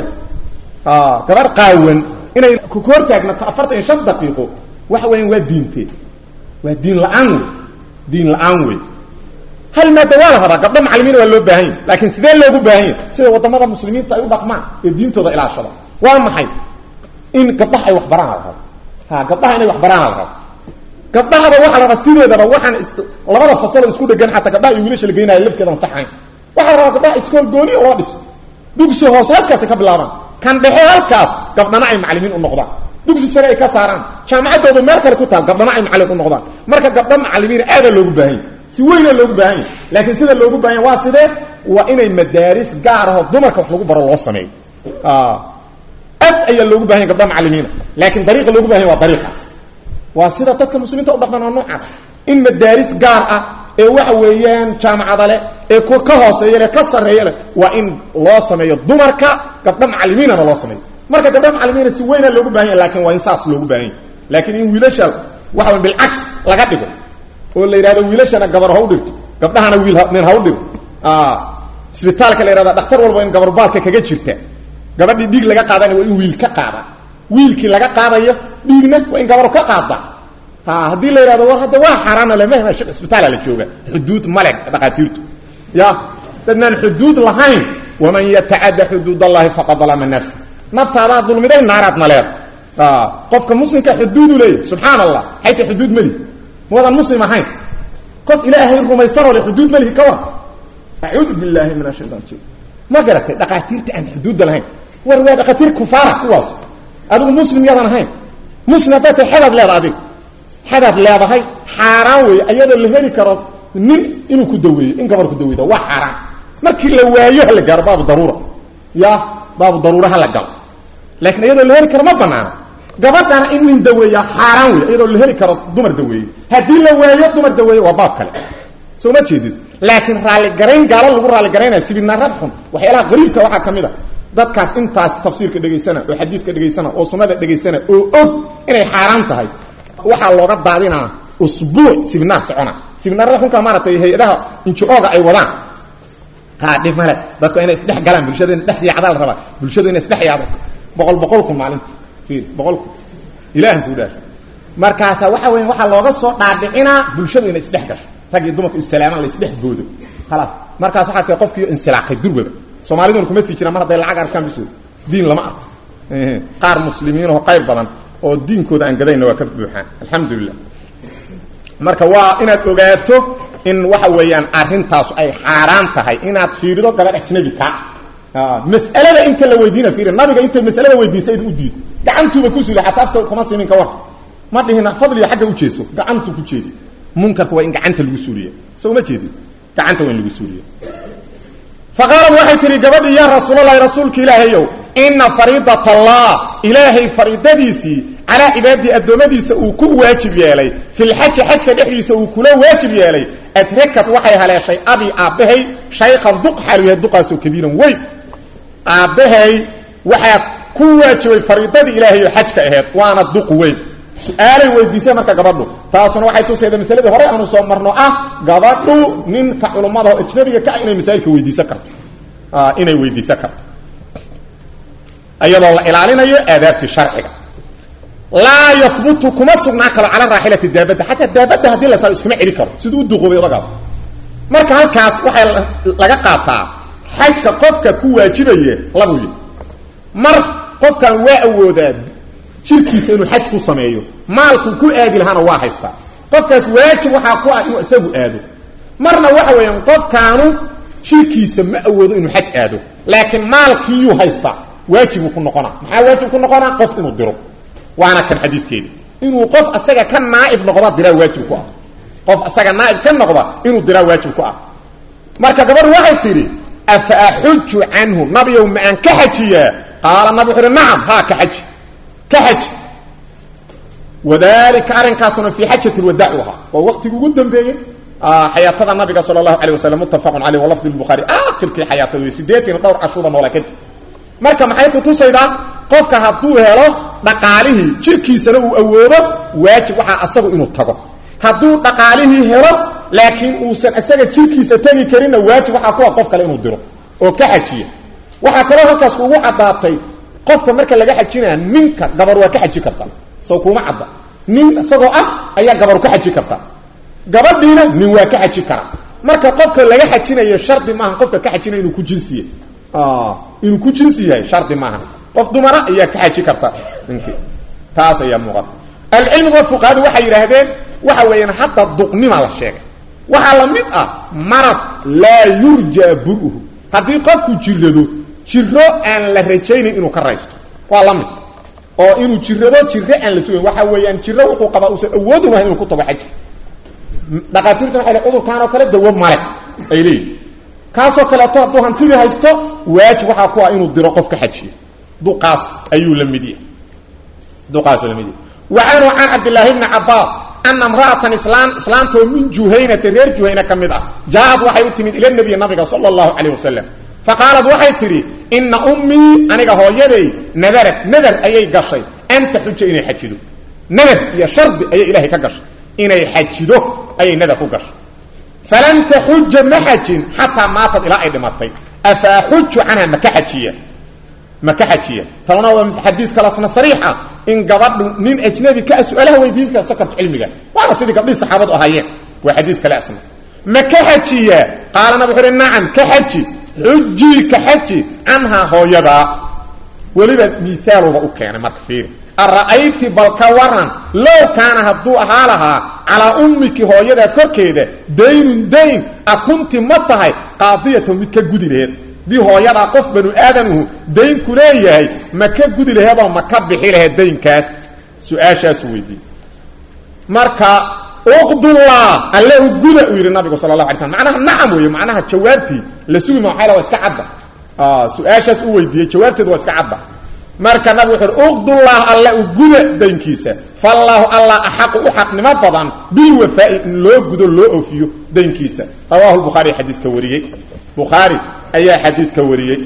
gabar qaawan inay ku hortaagnato afartan iyo shan daqiiqo waxa weyan waa diinteed waa diin la-aan wey diin la-aan wey hal maada waa la rabaa gabdho macalimiin waa loo baahan yahy laakiin sidee loogu baahan yahy sida wadamada muslimiinta ay u dhaqmaan ee diintooda ilaashada waa maxay in gabdhaha ay waxbaraan la rabo ha gabdhaha inay waxbaraan la rabo gabdhahaba waxa la rabaa sideedaba waxaan labada fasalo isku dhegan xataa gabdhaha iyo wiilasha la geynayo lafkeedan saxayn waxaa la rabaa gabdhaha iskool gooni oo loo dhiso dugsi hoose halkaasay ka bilaabaan kan dhexe halkaas gabdhana ay macalimiin u noqdaan dugsi sare ay ka saaraan jaamacaddooda meel kale ku taal gabdhana ay macalin u noqdaan marka gabdho macalimiina aadaa loogu baahan yahy si weyna loogu baahan yahy laakiin sida loogu baahan yahy waa sidee waa inay madaaris gaar ahoo dumarka wax lagu baro loo sameeyo ad ayaa loogu bahan yay gabdha macalimiina laakiin dariiqa loogu bahan yay waa dariiqaas waa sida dadka muslimiinta u dhaqman oo noocaas in madaaris gaar ah ee waxa weeyaan jaamacada leh ee kuwa ka hooseeya leh ka sarreeya leh waa in loo sameeyo dumarka gabdho macalimiinana loo sameeyo marka gabdha macalimiina si weyna loogu bahan yahy lakin waa in saas loogu baahan yahy laakiin in wiilasha waxa way bilcaks laga dhigo oo la yidhahdo wiilashana gabar ha u dhigto gabdhahana wiil nin ha u dhigo isbitaalka la yhahda dhaktar walba in gabarbaalka kaga jirta gabadhii dhiig laga qaadana waa in wiil ka qaada wiilkii laga qaadayo dhiigna waa in gabar ka qaada ha haddii la yidhahdo war hadda waa xaaraana lemahma isbitaala la jooga xuduud male dhakhaatiirtu ya dadnaan xuduud lahayn waman yatacadda xuduud allahi faqad dalama nafsi naftaadaa dulmiday naaraad maleed qofka muslimka xuduudu leeyahy subxaan allah xayta xuduud melihi mawadan muslim ahayn qof ilaahay rumaysanoo le xuduud melihi ka war acuudu billaahi min ashaytan rajim ma garatay dhakhaatiirta aan xuduudda lahayn war waa dhakhaatiir kufaara kuwaas adigu muslim yadan ahayn muslim hadday tahay xadaad leeda adig xadaad leedahay xaaraan weeye ayadoo la heli karo nin inuu ku daweeyo in gabar ku daweyda waa xaaraan markii la waayo ha la gaaro baabu daruura ya baabu daruura ha la galo laakiin iyadoo la heli karo ma banaana gabadhana in nin daweeya xaaraan wey iyadoo la heli karo dumar daweeye haddii la waayo dumar daweeye waa baab kale soo ma jeedid laakiin raalligarayn gaalo lagu raalligaraynaya sibinaarad xun waxyaalaha qariibka waxaa ka mid a dadkaas intaas tafsiirka dhegaysana oo xadiidka dhegaysana oo sunnada dhegaysana oo og inay xaaraan tahay waxaa looga daadinaa usbuuc sibinaar socona sibinaarada xunka maaratay hay-adaha inji-ooga ay wadaan haa dhib male dadku inay isdhex galaan bulshada ina dhex yaacdaa la rabaa bulshadu inay isdhex yaacdo boqol boqol kun maalinta fiir boqol kun ilaahan kuu dhaar markaasa waxa weya waxaa looga soo dhaadhicinaa bulshadu inay isdhex gasho rag iyo dumarku issalaamaan la isdhex boodo khalaas markaas waxaa tahay qofkii insilaaqay durwaba soomaaliduna kuma sii jiraan mar hadday lacag arkaan bisood diin lama arko qaar muslimiinoo qayr badan oo diinkooda aan gadayna waa ka buuxaan alxamdulilah marka waa inaad ogaato in waxa weeyaan arrintaas ay xaaraan tahay inaad fiirido gabadh ajnabi ka mas'alada inta la weydiina fiiri nabiga intay masalada weydiisay u diid gacantuuba ku suuli xataa afka kuma simin ka war ma dhihina fadliga xagga u jeeso gacantu ku jeedi munkarka waa in gacanta lagu suuliya soo ma jeedin gacanta waa in lagu suuliya faqaalad waxay tihi gabadhii yaa rasuulalahi rasuulka ilaahayow ina fariidat allah ilaahay fariidadiisii calaa cibaadii addoommadiisa uu ku waajib yeelay filxaji xajka dhexdiisa uu kula waajib yeelay adrakad waxay haleeshay abi aabbahay shaykhan duq xaalu yahay duqaasoo kabiiran weyn aabbahay waxaa ku waajibay fariidadii ilaahay oo xajka aheed waana duq weyn su-aalay weydiisay marka gabadhu taasuna waxay tusayda masaladii hore aanu soo marno ah gabadhu ninka culummada oo ajnabiga ka ah inay masaa'ilka weydiisan karto inay weydiisan karto iyadoo la ilaalinayo aadaabtii sharciga laa yahbutu kuma sugnaan karo cala raaxilati daabadda xataa daabadda haddii la saaro iskuma celi karo siduu u duqoobay odagaas marka halkaas waxay laga qaataa xajka qofka ku waajibaya labuu yihi mar qofkan waa awoodaa jirkiisa inuu xaj ku sameeyo maalkuu ku aadi lahaana waa haystaa qofkaas waajib waxaa ku ah inuu isagu aado marna waxa weeyaan qofkaanu jirkiisa ma awoodo inuu xaj aado laakiin maalkiiyuu haystaa waajibuu ku noqonaa maxaa waajib ku noqonaa qof inuu diro waana kan xadiiskeedi inuu qof asaga ka naaib noqda diraa waajib ku ah qof asaga naaib ka noqda inuu diraa waajib ku ah marka gabadhu waxay tidhi afa axuju canhu nabiyow ma aan ka xajiyaa qaala nabi wuxu uhi nacam haa ka xaji ka xaji wadalika arrinkaasuna fii xajat lwadaac u ahaa waa waqtigi ugu dambeeyey xayaatada nabiga sala allahu alayh wasalam muttafaqun caleyh walafdi lbukhaari aakhirkii xayaatada wey sideetan dhowr cashuuba noola kadib marka maxay kutusaydaa qofka hadduu helo dhaqaalihii jirkiisana uu awoodo waajib waxaa asagu inuu tago hadduu dhaqaalihii helo laakiin uusan isaga jirkiisa tegi karinna waajib waxaa kuwa qof kale inuu diro oo ka xajiya waxaa kaloo halkaas kuugu caddaatay qofka marka laga xajinaya ninka gabar waa ka xaji karta soo kuuma cadda nin isagoo ah ayaa gabaru ka xaji karta gabadhiina nin waa ka xaji kara marka qofka laga xajinayo shardi maaha qofka ka xajinaya inuu ku jinsiye inuu ku jinsi yahay shardi maaha qof dumara ayaa ka xaji karta ninkii taas ayaa muuqata alcilmiga fuqahadu waxay yidhaahdeen waxa weeyaan hadda duqnima la sheegay waxaa la mid ah marad laa yurja bur-uhu haddii qofku jirado jiro aan la rajaynayn inuu ka raysto waa la mid oo inuu jirado jiro aan la sugayn waxa weeyaan jiro wuxuu qabaa uusan awoodi lahayn inuu ku tago xaji dhaqaatiirta waxay leey cudurkaanoo kale dawo male ay leeyihin kaasoo kaleeto hadduu hantidii haysto waajib waxaa ku ah inuu diro qof ka xajiyo duqaas ayuu la mid yahay duqaasuu la mid yahay wa canhu can cabdillaahi bni cabbaas ana imra'atan islaan islaantoo min juhaynata reer juhayna ka mid ah jaa-ad waxay u timid ila nebiyi nabiga sala allahu calayh wasalam fa qaalad waxay tidhi inna ummii aniga hooyaday nadarad nadar ayay gashay an taxuja inay xajido nadar iyo shardi ayay ilaahay ka gashay inay xajido ayay nadar ku gashay falan taxuja ma xajin xataa maatad ilaa ay dhimatay afa axuju canha maka xajiya maka xajiya tabna waa xadiis kalasna sariix ah in gabadhu nin ajnabi ka su-aalaha weydiin karsa karto cilmiga waana sidii gabdhihii saxaabadu ahaayeen waa xadiis kale asna maka xajiya qaala nabig wuxu uhi nacam ka xaji xujii ka xaji canhaa hooyadaa weliba miaaluba u keenay marka fiiri ara'ayti bal ka waran low kaana hadduu ahaa lahaa calaa ummiki hooyadaa korkeeda daynun dayn a kunti ma tahay qaadiyatan mid ka gudi laheed dii hooyadaa qof banu aadamuhu daynku leeyahay ma ka gudi laheedoo ma ka bixi laheed daynkaas su-aashaasu weydiiyey marka uqdullah alle u guda uu yidhi nabigu sala allah alay slam macnaha nacam weeye macnaha jawaabtii la sugi ma waxay la waa iska cadda su-aashaas u weydiiyey jawaabteedu waa iska cadda marka nabig wuxu uhi uqdullah alle u guda daynkiisa faallaahu allah axaqu u xaqnimo badan bilwafaa'i in loo gudo loo oofiyo daynkiisa rawahu lbukhaari xadiiska wariyey bukhaari ayaa xadiidka wariyey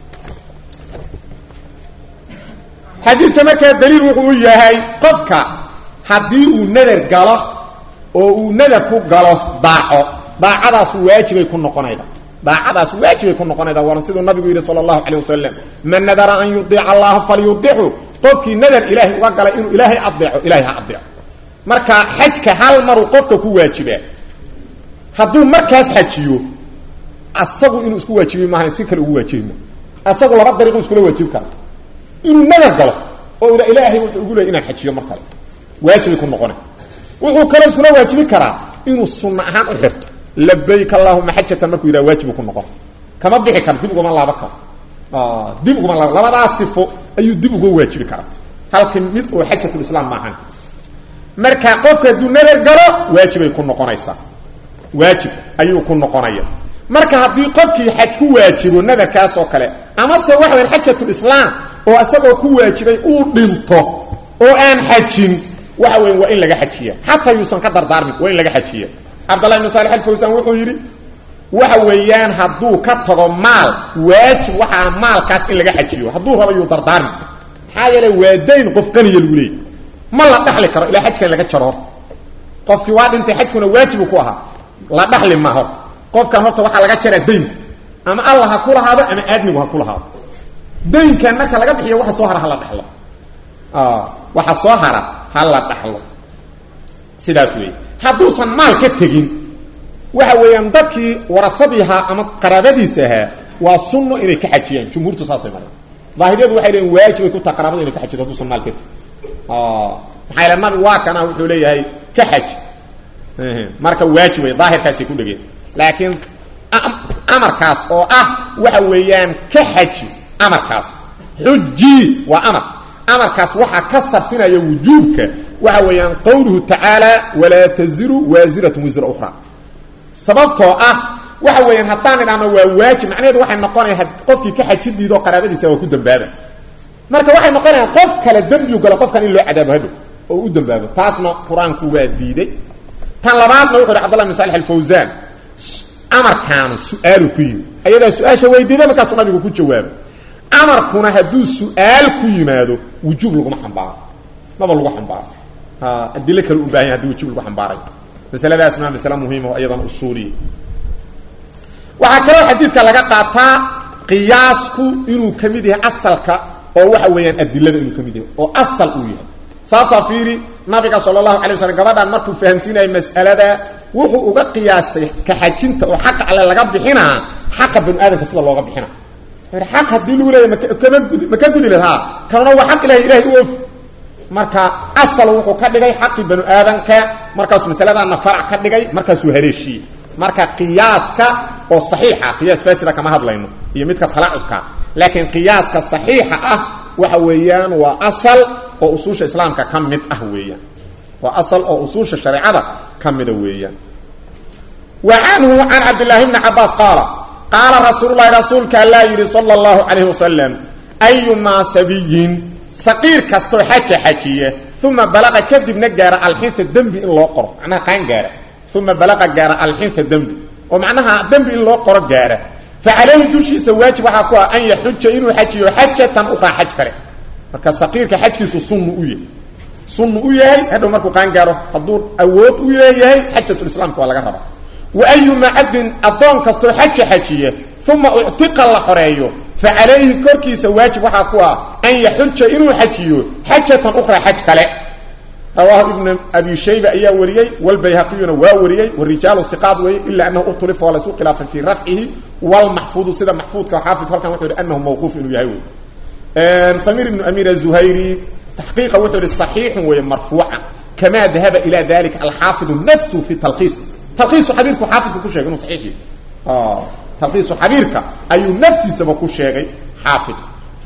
xadiidka markaa daliil wuxuu u yahay qofka haddii uu nadar galo oo uu nadar ku galo daaco daacadaas waajibay ku noqonayda daacadaas waajibay ku noqonayda waana siduu nabigu yidhi sala allahu calay wasalam man nadara an yudiica allaha falyudicu qofkii nadar ilaahay uga galay inuu ilaahay adeeco ilahay ha adeeco marka xajka hal maruu qofka ku waajibaa hadduu markaas xajiyo asagu inuu isku waajibi maaha si kale ugu waajibi ma asagu laba dariiqu iskula waajibi kara inuu nadar galo oo ila ilaahay wuxuu ugu leeyay inaan xajiyo mar kale waajibay ku noqona wuxuu kaloo iskula waajibi karaa inuu sunna ahaan u xirto labayk allahuma xajatan markuu yidhaha waajibu ku noqon kama bixi karo dib ugama laaba karo dib ugama laaba labadaas sifo ayuu dib uga waajibi karaa halka mid oo xajatulislaam maahan marka qofka hadduu nadar galo waajibay ku noqonaysaa waajib ayuu ku noqonaya marka haddii qofkii xaj ku waajibo nadarkaas oo kale amase waxa wayan xajatulislaam oo isagoo ku waajibay uu dhinto oo aan xajin waxa weya waa in laga xajiya xataa yuusan ka dardaarmin waa in laga xajiya cabdallah ibnu saalix alfawsaan wuxuu yidhi waxa weeyaan hadduu ka tago maal waajib waxaa maalkaas in laga xajiyo hadduu rabo yuu dardaarmi maxaa yeele waa dayn qof qaniya lagu leeyay ma la dhaxli karo ilaa xajkan laga jaro horta qofkii waa dhintay xajkuna waajibu ku ahaa la dhaxli ma horta qofkan horta waxaa laga jaraa daynka ama allah ha ku lahaado ama aadmigu ha ku lahaado daynkan marka laga bixiyo waxa soo hara ha la dhaxlo waxa soo hara ha la dhaxlo sidaas weeye hadduusan maal ka tegin waxa weeyaan dadkii warafadii ahaa ama qaraabadiisa ahaa waa sunno inay ka xajiyaan jumhuurtu saasay mareen daahiriyadu waxay leeyiin waajibay ku taha qaraabada inay ka xajido hadduusan maal ka tegin maxaa yale nabi waa kana wuxuu leeyahay ka xaj marka waajib wey daahirkaasay ku dhegeen laakiin amarkaas oo ah waxa weeyaan ka xaji amarkaas xuji waa amar amarkaas waxaa ka sarfinaya wujuubka waxa weeyaan qowluhu tacaala walaa taziru waasiratun wisra ukhra sababtoo ah waxa weeyaan haddaan idhahno waa waajib macnaheedu waxay noqonaya qofkii ka xaji diidoo qaraabadiisa waa ku dambaaba marka waxay noqonayaan qof kale dembiu galo qofkan in loo cadaabo hadhow oo u dambaabo taasna qur-aanku waa diiday tan labaadna wuxu uhi cbdullah bin salix alfawsaan amarkaanu su-aalu ku yimi ayadaa su-aasha weydiida markaasuu nabigu ku jawaabo amarkuna hadduu su-aal ku yimaado wujuub laguma xambaaro maba lagu xambaaro adilo kale u bahan ya hadii wujuub lagu xambaaray masaladaasna masale muhiima oo iyadan usuuliya waxaa kaloo xadiidka laga qaataa qiyaasku inuu ka mid yahay asalka oo waxa weeyaan adilada inuu ka mid yahay oo asal uu yahay sababtaa fiiri nabiga sala allahu alay waslm gabadhan markuu fahamsiinaya mas'alada wuxuu uga qiyaasay kaxajinta oo xaqa alle laga bixinaa xaqa banu aadamka sida looga bixina xaq haddii lagu leeya makama gudi ma ka gudi lahaa kanuna waa xaq ilahay ilahay u ofi marka asal wuxuu ka dhigay xaqii banu aadamka markaasuu masaladaana farac ka dhigay markaasuu haleeshiyey marka qiyaaska oo saxiixa qiyaas faasida kama hadlayno iyo midka talacubka laakiin qiyaaska saxiixa ah waxa weeyaan waa asal oo usuusha islaamka ka mid ah weeyaan waa asal oo usuusha shareecada ka mida weeyaan wa canhu can cabdillaahi bni cabaas qaala qaala rasuululahi rasuulka allaa yidhi sala allahu calayhi wasalam ayumaa sabiyin saqiir kastoo xaja xajiya uma balaqa kadibna gaara alxinta dembi in loo qoro macnaha qaan gaara uma balaqa gaara alxinta dembi oo macnaha dembi in loo qoro gaara fa calayhi dushiisa waajib waxaa ku ah an yaxuja inuu xajiyo xajatan ukhraa xaj kale marka saqiirka xajkiisu sunnu u yahay sunnu u yahay hadhow markuu qaan gaaro hadduu awood u leeyahay xajatulislaamka waa laga rabaa wa ayuma cabdin addoon kastoo xaja xajiya uma uctiqa la xoreeyo fa calayhi korkiisa waajib waxaa ku ah an yaxuja inuu xajiyo xajatan ukhraa xaj kale rawaahu ibnu abi shayba ayaa wariyey walbayhaqiyuna waa wariyey warijaalu iqaad weeye ila anahu utulifa waa laysu khilaafay fii rafcihi walmaxfuudu sida maxfuudka xaafid halkan wuxuu yihi anahu mawquuf inuu yahay wey samir ibnu amir azuhayri taxqiiqa wuxuu yihi saxiixun weeye marfuucan kamaa dahaba ila dalika alxaafidu nafsu fi talqiis talqiisu xabiirku xaafidku ku sheegay inuu saxiix yahay talqiisu xabiirka ayuu naftiisaba ku sheegay xaafid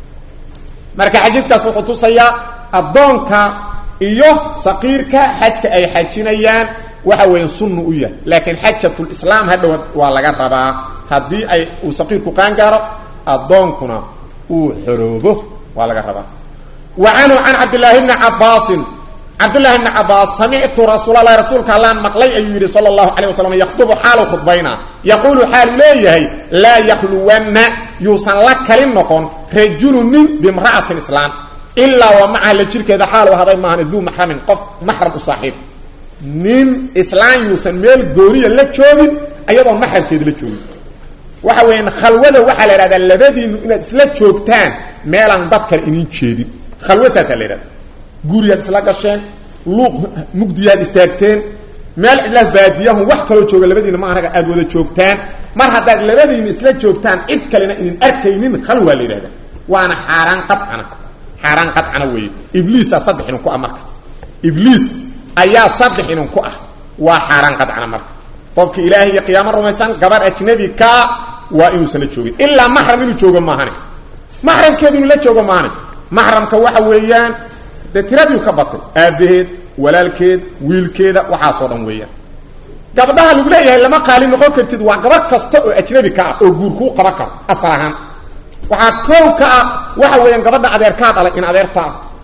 marka xadiidkaas wuxuu tusayaa addoonka iyo saqiirka xajka ay xajinayaan waxa weeye sunnu u yahay laakiin xajatulislaam hadhow waa laga rabaa haddii ay uu saqiirku qaan gaaro addoonkuna uu xoroobo waa laga rabaa wa canhu can cabdillaahi bni cabaasin cabdullahi bni cabaas samictu rasuulalahi rasuulka allaan maqlay ayuu yidhi sala allahu calayh wasalam yakhdubu xaalu khudbayna yaquulu xaalu leeyahay laa yakhluwanna yuusan la kalin noqon rajulu nin bimra'atin islaam ilaa waa macaha la jirkeeda xaalu ahaday maahan duu maxramin qof maxram u saaxiib nin islaan yuusan meel gooniya la joogin ayadoon maxramkeeda la joogin waxa weeyaan khalwada waxaa la idhahdaa labadiinu inaad isla joogtaan meelaan dad kale inin jeedin khalwo saasaa la yidhahda guriyaad isla gasheen luuq mugdiyaad istaagteen meel cidlaas baadiyahun wax kaloo jooga labadiina ma anaga aad wada joogtaan mar haddaad labadiina isla joogtaan cid kalena inin arkaynin khalwaa la yidhahda waana xaaraan qadcana xaaraan qadcana weeye ibliisaa saddex inin ku ah marka ibliis ayaa saddex inin ku ah waa xaaraan qadcana marka qofki ilaahay iyo qiyaamo rumaysan gabar ajnabi ka waa inuusan la joogin ilaa maxram inuu joogo maahane maxramkeedu inuu la joogo maahane maxramka waxa weeyaan dee tiradiiu ka batay aabbaheed walaalkeed wiilkeeda waxaasoo dhan weeyaan gabdhaha lagu leeyahay lama qaali noqon kartid waa gabar kasta oo ajnabi ka ah oo guur kuu qaban karo asal ahaan waxaa koow ka ah waxa weeyaan gabadha adeerkaa dhalay in adeertaa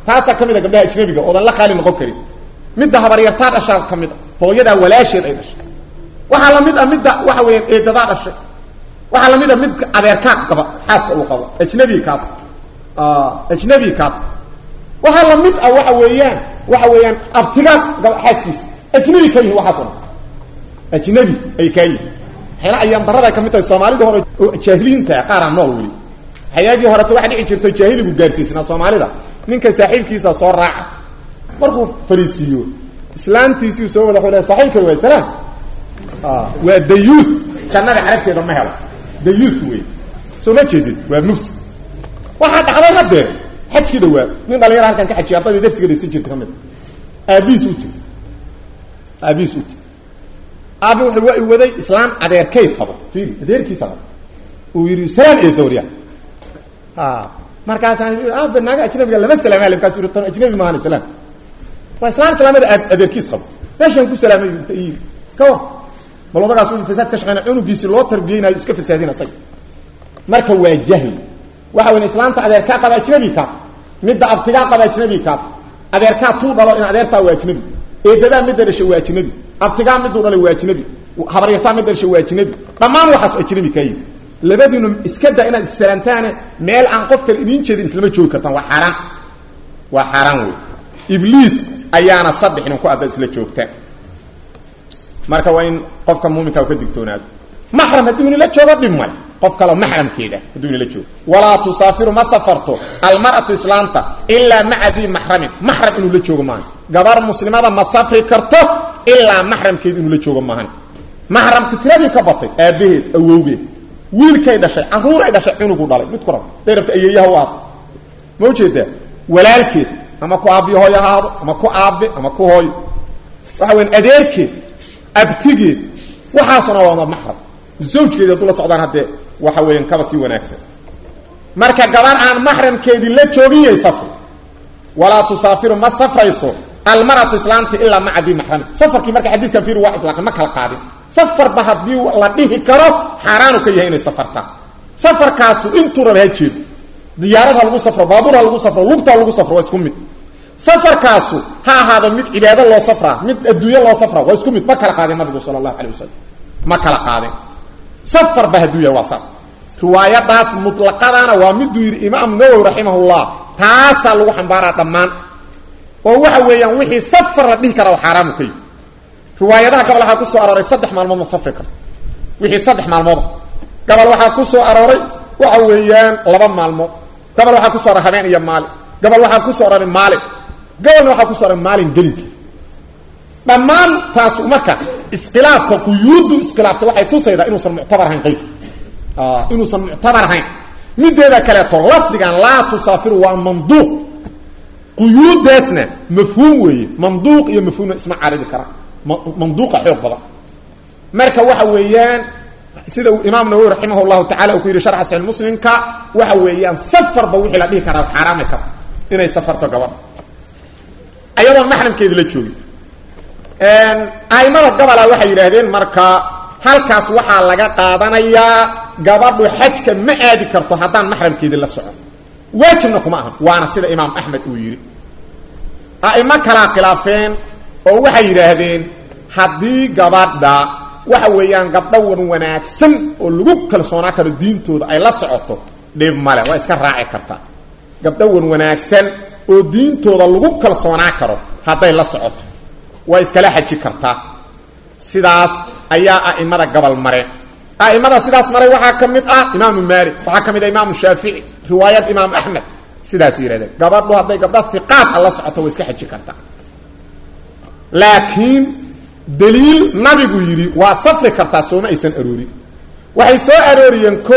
taasaa ka mid a gabdhaha ajnabiga oodan la khaali noqon karin midda habaryartaa dhashaa ka mid a hooyadaa walaasheed ay dhashay waxaa la mid a midda waxa weeyaan eedadaa dhashay waxaa la mid a mid adeerkaa qaba xaaska uu qabo ajnabi kaad ajnabi kaad waxaa la mid ah waxa weeyaan waxa weeyaan abtigaan gaba xaaskiisa ajnabi ka yihin waxaas o dhan ajnabi ay kaa yihin waxyaala ayaan darada ay ka mid tahay soomaalida hore oo jaahiliinta qaaraan nool weli xayaagii horeta waxa dhici jirto jaahiligu gaarsiisnaa soomaalida ninka saaxiibkiisa soo raaca markuu fariisiiyo islaantiisii soo wada wada saaxiibka waa salaam waa dayuus jannada carabteeda ma helo dayuus wey soo ma jeedid waa mufsid waxaa dhacday hadeer xajkii dhawaa nin dhalinyara halkan ka xajiya ardadii darsiga dhaysan jirta ka mid aabihiis u tiri aabihiis u tiri aabi wuxuu waa i waday islaan adeerkay qabo fiiri adeerkiisa qabo uu yidhi salaam ee dawriya markaasaan aabe naaga ajnabiga lama salaamay markaas yidhi tan ajnabi maahan salaam waa islaan islaamada adeerkiis qabo meeshaan ku salaamay inta ii ka war bal odagaas uu fasaad ka shaqeyna cunugiisii loo tarbiyeynayo iska fasaadin asaga marka waa jahli waxa weyn islaanta adeerkaa qaba ajnabi kaa midda abtigaa qaba ajnabi kaa adeerkaa tuu dhalo in adeertaa waa ajnabi eedadaa midda dhashay waa ajnabi abtigaa miduu dhalay waa ajnabi habaryartaa midda dhashay waa ajnabi dhammaan waxaas ajnabi kaa yihi labadiinu iska da inaad issalaantaane meel aan qof kale idiin jeedin islama joogi kartaan waa xaaraan waa xaaraan wey ibliis ayaana saddex nin ku adda isla joogtaan marka waa in qofka muuminka ka digtoonaado maxram hadduu inila joogo dhib male qof kaleo maxramkeeda hadduu inila joogo walaa tusaafiru ma safarto almar'atu islaanta ilaa maca dii maxramin maxram inuu la joogo maahan gabar muslimada ma safri karto ilaa maxramkeed inuu la joogo maahan maxramka tiradii ka batay aabbaheed awowgeed wiilkay dhashay caruuray dhashay cunugu dhalay mid ku rab day rabta ayeeyaha u aado ma ujeedaa walaalkeed ama ku aabbiyo hooy ahaado ama ku aabbe ama ku hooyo waxa weyan adeerkeed abtigeed waxaasuna waana maxram zawjkeedi hadduu la socdaan haddee waxa weeyaan kaba sii wanaagsan marka gabar aan maxramkeedii la joogin yay safri walaa tusaafiru ma safrayso almaratu islaamti ilaa maca dii maxrami safarkii marka xadiiskan fiir waa ilaaqay ma kala qaadin safarba haddii la dhihi karo xaaraanu ka yahay inay safartaan safarkaasu intuu raba ha jeedo diyaarad ha lagu safro baabuur ha lagu safro lugta ha lagu safro waa isku mid safarkaasu ha ahaado mid cibaado loo safraa mid adduunyo loo safraa waa isku mid ma kala qaadin nabigu sala allahu alay wasalam ma kala qaadin safarba hadduu yahay waa saas riwaayadaas mutlaqadana waa miduu yidhi imaam nawowi raximahullah taasaa lagu xambaaraa dhammaan oo waxa weeyaan wixii safar la dhihi karaa xaaraamu ka yihi riwaayadaha gabal waxaa ku soo arooray saddex maalmood ma safri karto wixii saddex maalmooda gabal waxaa ku soo arooray waxa weeyaan laba maalmood gabal waxaa ku soo aroray habeen iyo maalin gabal waxaa ku soo aroray maalin gabalna waxaa ku soo aroray maalin gelinka dhammaan taas marka iskhilaafka quyuuddu iskhilaafta waxay tusaydaa inuusan muctabar ahayn qayb inuusan muctabar ahayn mideeda kaleeto lafdigan laa tusaafiru waa manduuq quyuuddaasna mafhuum weeye manduuq iyo mafhuumna isma caribi karaan manduuqa xoog badan marka waxa weeyaan sida uu imaam nawowi raximah llahu tacala uu ku yidhi sharxa saxiix muslimka waxa weeyaan safarba wixii la dhihi karaa xaaraami karta inay safarto gabadha ayadoon maxramkeedi la joogin aimada gabola waxay yidhaahdeen marka halkaas waxaa laga qaadanayaa gabadhu xajka ma aadi karto haddaan maxramkeedii la socon waajibna kuma ahan waana sida imaam axmed uu yidhi a'imo kalaa khilaafeen oo waxay yidhaahdeen haddii gabadha waxa weeyaan gabdho wan wanaagsan oo lagu kalsoonaa karo diintooda ay la socoto dhib male waa iska raaci kartaa gabdho wan wanaagsan oo diintooda lagu kalsoonaa karo hadday la socoto waa iskala xaji kartaa sidaas ayaa a'imada gabal mareen a'imada sidaas maray waxaa ka mid ah imaamu maalik waxaa ka mid ah imaamu shaafici riwaayad imaam axmed sidaas yidhahdeen gabadhu hadday gabdha hiqaad a la socoto waa iska xaji kartaa laakiin daliil nabigu yidhi waa safri kartaa sooma aysan aroorin waxay soo arooriyeen ko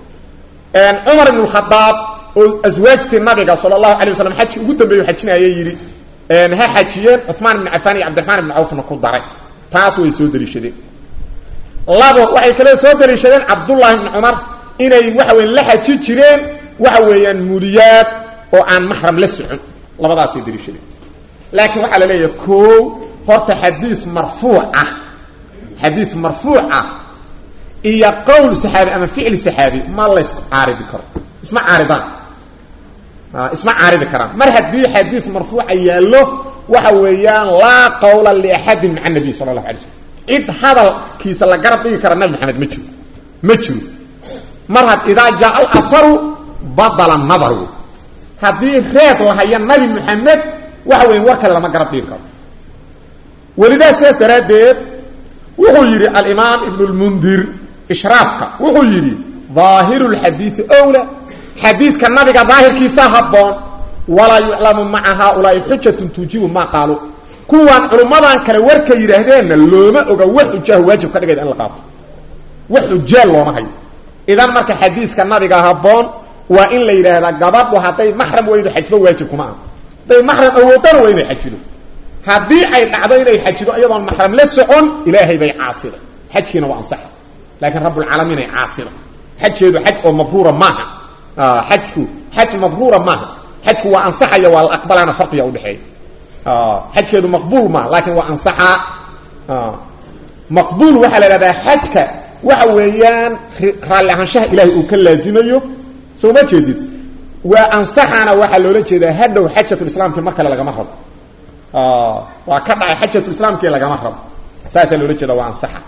cumar ibn khadaab oo aswaajtii nabiga sala allahu alay waslam xajki ugu dambeeyu xajinayay yidhi ha xajiyeen cumaan ibn cafaan iyo cabdiraxmaan ibn cawfna ku daray taas way soo daliishadeen labo waxay kaloo soo daliishadeen cabdullaahi ibni cumar inay waxa weya la xaji jireen waxa weeyaan muliyaad oo aan maxram la socon labadaasay daliishadeen laakiin waxaa la leeyahay ko horta xadiid marfuuc ah xadiid marfuuc ah iyo qowl saxaabi ama ficli saxaabi ma lays caaridi karo isma caaridaan isma caaridi karaan mar haddii xadiid marfuuca yaallo waxa weeyaan laa qawla liaxadin maca nabiy sala allahu alay slm cid hadalkiisa la garab dhigi kara nabi maxamed ma jiro ma jiro mar had idaa jaa alaharu badala nadaru haddii reed lahaya nabi maxamed waxa weya war kale lama garab dhigi karo welidaa sidaas daraaddeed wuxuu yidhi alimaam ibn lmundir ishraafka wuxuu yidhi daahiru lxadiidi owla xadiidka nabiga daahirkiisa habboon walaa yuclamu maca haaulaai xujatun tuujibu maa qaalu kuwaan culummadan kale warka yidhaahdeenna looma oga wax xujaahu waajib ka dhigayda in la qaato wax xujaal looma hayo idan marka xadiiska nabiga habboon waa in la yidhaahdaa gabadhu hadday maxram weydo xajba waajib kuma ah hadday maxram awoodana waa inay xajido haddii ay dhacdo inay xajido iyadoon maxram la socon ilaahay bay caasiday xajkiina waa ansaxa laakiin rabbulcaalamiin ay caasiday xajkeedu xaj oo mabruura maaha xajku xaj mabruura maaha xajku waa ansaxaya waa la aqbalaana farqiga udhexeeya xajkeedu maqbuul maaha laakiin waa ansaxaa maqbuul waxaa la ihahdaa xajka waxa weeyaan raalli ahaanshaha ilaahay uu ka laazimayo soo ma jeedid waa ansaxaana waxaa loola jeedaa hadhow xajatulislaamkii mar kale lagama rabo waa ka dhacay xajatulislaamkii lagama rabo saasaa loola jeeda waa ansaxa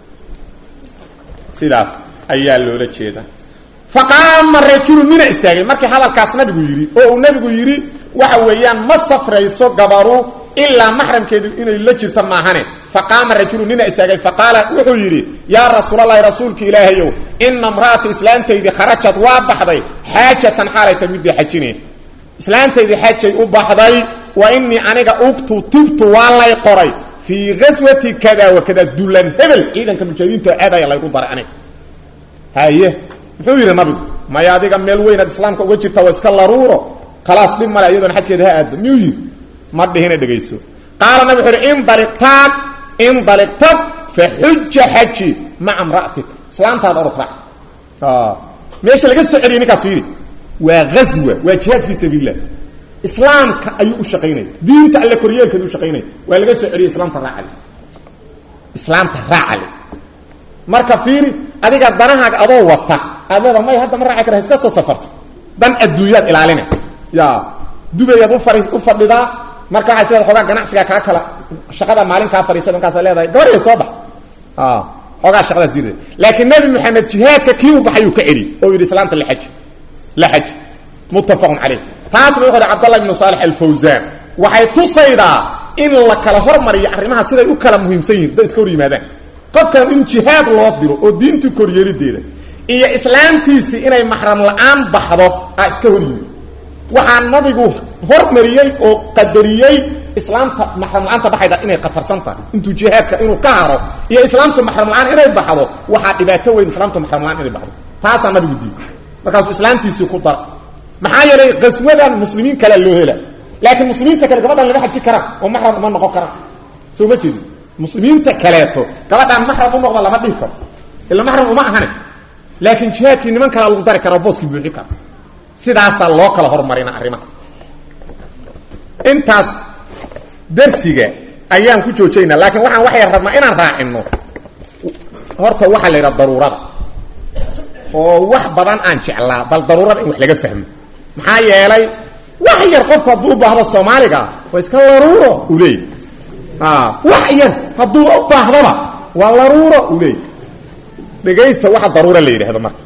sidaas ayaa loola jeeda faqaama rajulu mina istaagay markii hadalkaas nabigu yidhi oo uu nabigu yidhi waxa weeyaan ma safrayso gabaru ilaa maxramkeedu inay la jirto maahane faqaama rajulu nina istaagay faqaala wuxuu yidhi yaa rasuulalahi rasuulka ilaahayow ina mra'ata islaantaydii kharajad waa baxday xaajatan xaalayta midii xajine islaantaydii xajay u baxday wa inii aniga ugtu tibtu waa lay qoray fii gaswati kada wa kada dulan hebel ciidanka mujaahidiinta aadaya laygu daray aniga haye muxuu yidhi nabigu maya adiga meel weynaad islaamka uga jirta waa iska laruuro khalaas dhib male iyadoona xajkeeda ha aado miyuu yidhi ma dhihina dhegayso qaala nabig wuxu uhi indaliqtaad indaliqtad fa xuja xaji maca mra'atika islaantaada orod raac meesha laga soo celiyay ninkaas yidhi waa ghaswa waa jihaad fii sabiilillah islaamka ayuu u shaqaynaya diinta alle koryeelkeedu u shaqaynaya waa laga soo celiyay islaamta raacale islaamta raacale marka fiiri adiga danahaaga adoo wata aad leeda may hadda ma raaci kara iska soo safarto dan adduunyaad ilaalina ya dubayaad ufari u fadhidaa marka waxaa sileeda xoogaa ganacsiga kaa kala shaqada maalin kaa fadhiisada markaasa leedahay gabadhaya soo bax xoogaa shaqadaas diida laakiin nabi maxamed jihaadka kii u baxayuu ka celi oo yidhi islaamta laaj la xaj muttafaqun caleyh taasna wuxuu hi cabdallah ibnu saalix alfawsaan waxay tusaydaa in la kala hormariyo arrimaha siday u kala muhiimsan yihin da iska hor yimaadaan qofkan in jihaad loo diro oo diintii koryeelideeda iyo islaamtiisii inay maxram la-aan baxdo aa iska hor yimid waxaa nabigu hormariyey oo qadariyey islaamta maxram la-aanta baxayda inay khatarsan tahay intuu jihaadka inuu ka haro iyo islaamta maxram la-aan inay baxdo waxaa dhibaato weyn islaamta maxram la-aan inay baxdo taasaa nabigu diiday markaasuu islaamtiisii ku dara maxaa yeelay qaswadan muslimiin kalea loo hela laakiin muslimiinta kale gabadhan lama xaji karaan oo maxram uma noqon karaan soo ma jeedi muslimiinta kaleeto gabadhaan maxram u noqda lama dhihi karo ila maxram uma ahane laakiin jihaadkii niman kalea lagu dari kara booskii buuxi kara sidaasaa loo kala hormarina arrimaha intaas darsiga ayaan ku joojaynaa laakiin waxaan waxay rabnaa inaan raacino horta waxaa la yidhaha daruurada oo wax badan aan jeclaa bal daruurada in wax laga fahmo maxaa yeelay wax yar qofku hadduu u baahdo soomaaliga waa iska laruuro uu leeyay wax yar hadduu u baahdaba waa laruuro uu leeyay dhegaysta waxa daruura la yidhahdo marka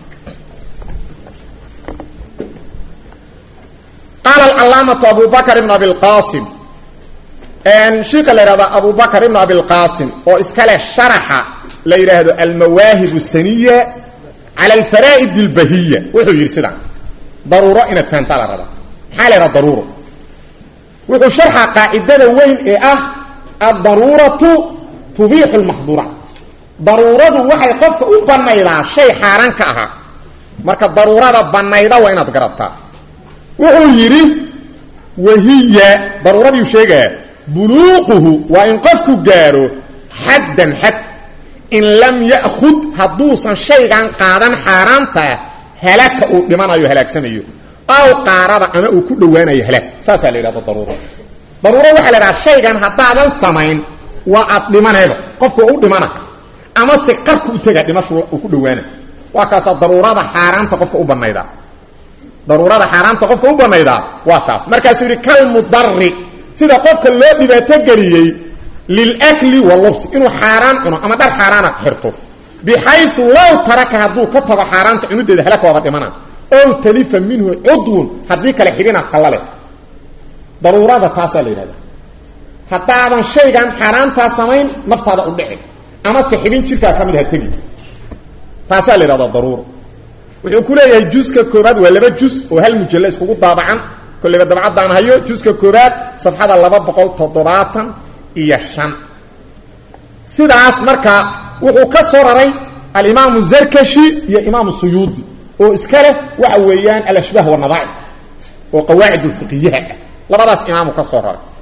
qaala alcalaamatu abu bakr ibn abi lqasim shiika la yidhahdo abu bakr ibn abi lqasim oo iskale sharaxa la yidhaahdo almawaahib saniya cala alfaraa'id اlbahiya wuxuu yidhi sidaa daruuro inaad fahantaa la rabaa maxaa la yidhaha daruuro wuxuu sharxa qaacidada weyn ee ah addaruuratu tubiixu lmaxduuraat daruuradu waxay qofka u banaydaa shay xaaraan ka ahaa marka daruurada banayda waa inaad garataa wuxuu yidhi wahiya daruuradiiu sheegaya buluuquhu waa in qofku gaaro xaddan xad in lam ya'khud hadduusan shaygan qaadan xaaraantaa halaka uu dhimanayo halaagsanayo aw qaarada ama uu ku dhowaanayo halaag saasaa la yidhahda daruuro daruuro waxaa la yidhaha shaygan haddaadan samayn waa aad dhimanayba qofku waa u dhimana ama si qarku u tegaa dhimashu uu ku dhowaana waa kaasaa daruurada xaaraanta qofka u banayda daruurada xaaraamta qofka u banaydaa waa taas markaasuu yidhi kalmudari sida qofka loo dhibaato geliyey lilakli walubsi inuu xaaraan cuno ama dhar xaaraana xirto bixayu low taraka hadduu ka tago xaaraanta cunudeeda halaka waaba dhimana ow talifa minhu cudwun haddii kale xidhina qallale daruurada taasaa la yidhahda haddaadan shaygan xaaraantaa samayn naftaada u dhici ama se xibin jirkaa ka mid ha tegi taasaa la yidhahdaa daruuro wuxuu ku leeyahay juska koobaad waa laba jus oo hal mujalla iskugu daabacan kolleyba dabcaddaan hayo juska koobaad safxada laba boqol toddobaatan iyo shan sidaas marka wuxuu ka soo raray alimaamu zarkashi iyo imaamu suyuudi oo iska leh waxa weeyaan alashbaah wanadaa'ir oo qawaacid ulfiqiyaha ah labadaas imaamu ka soo raray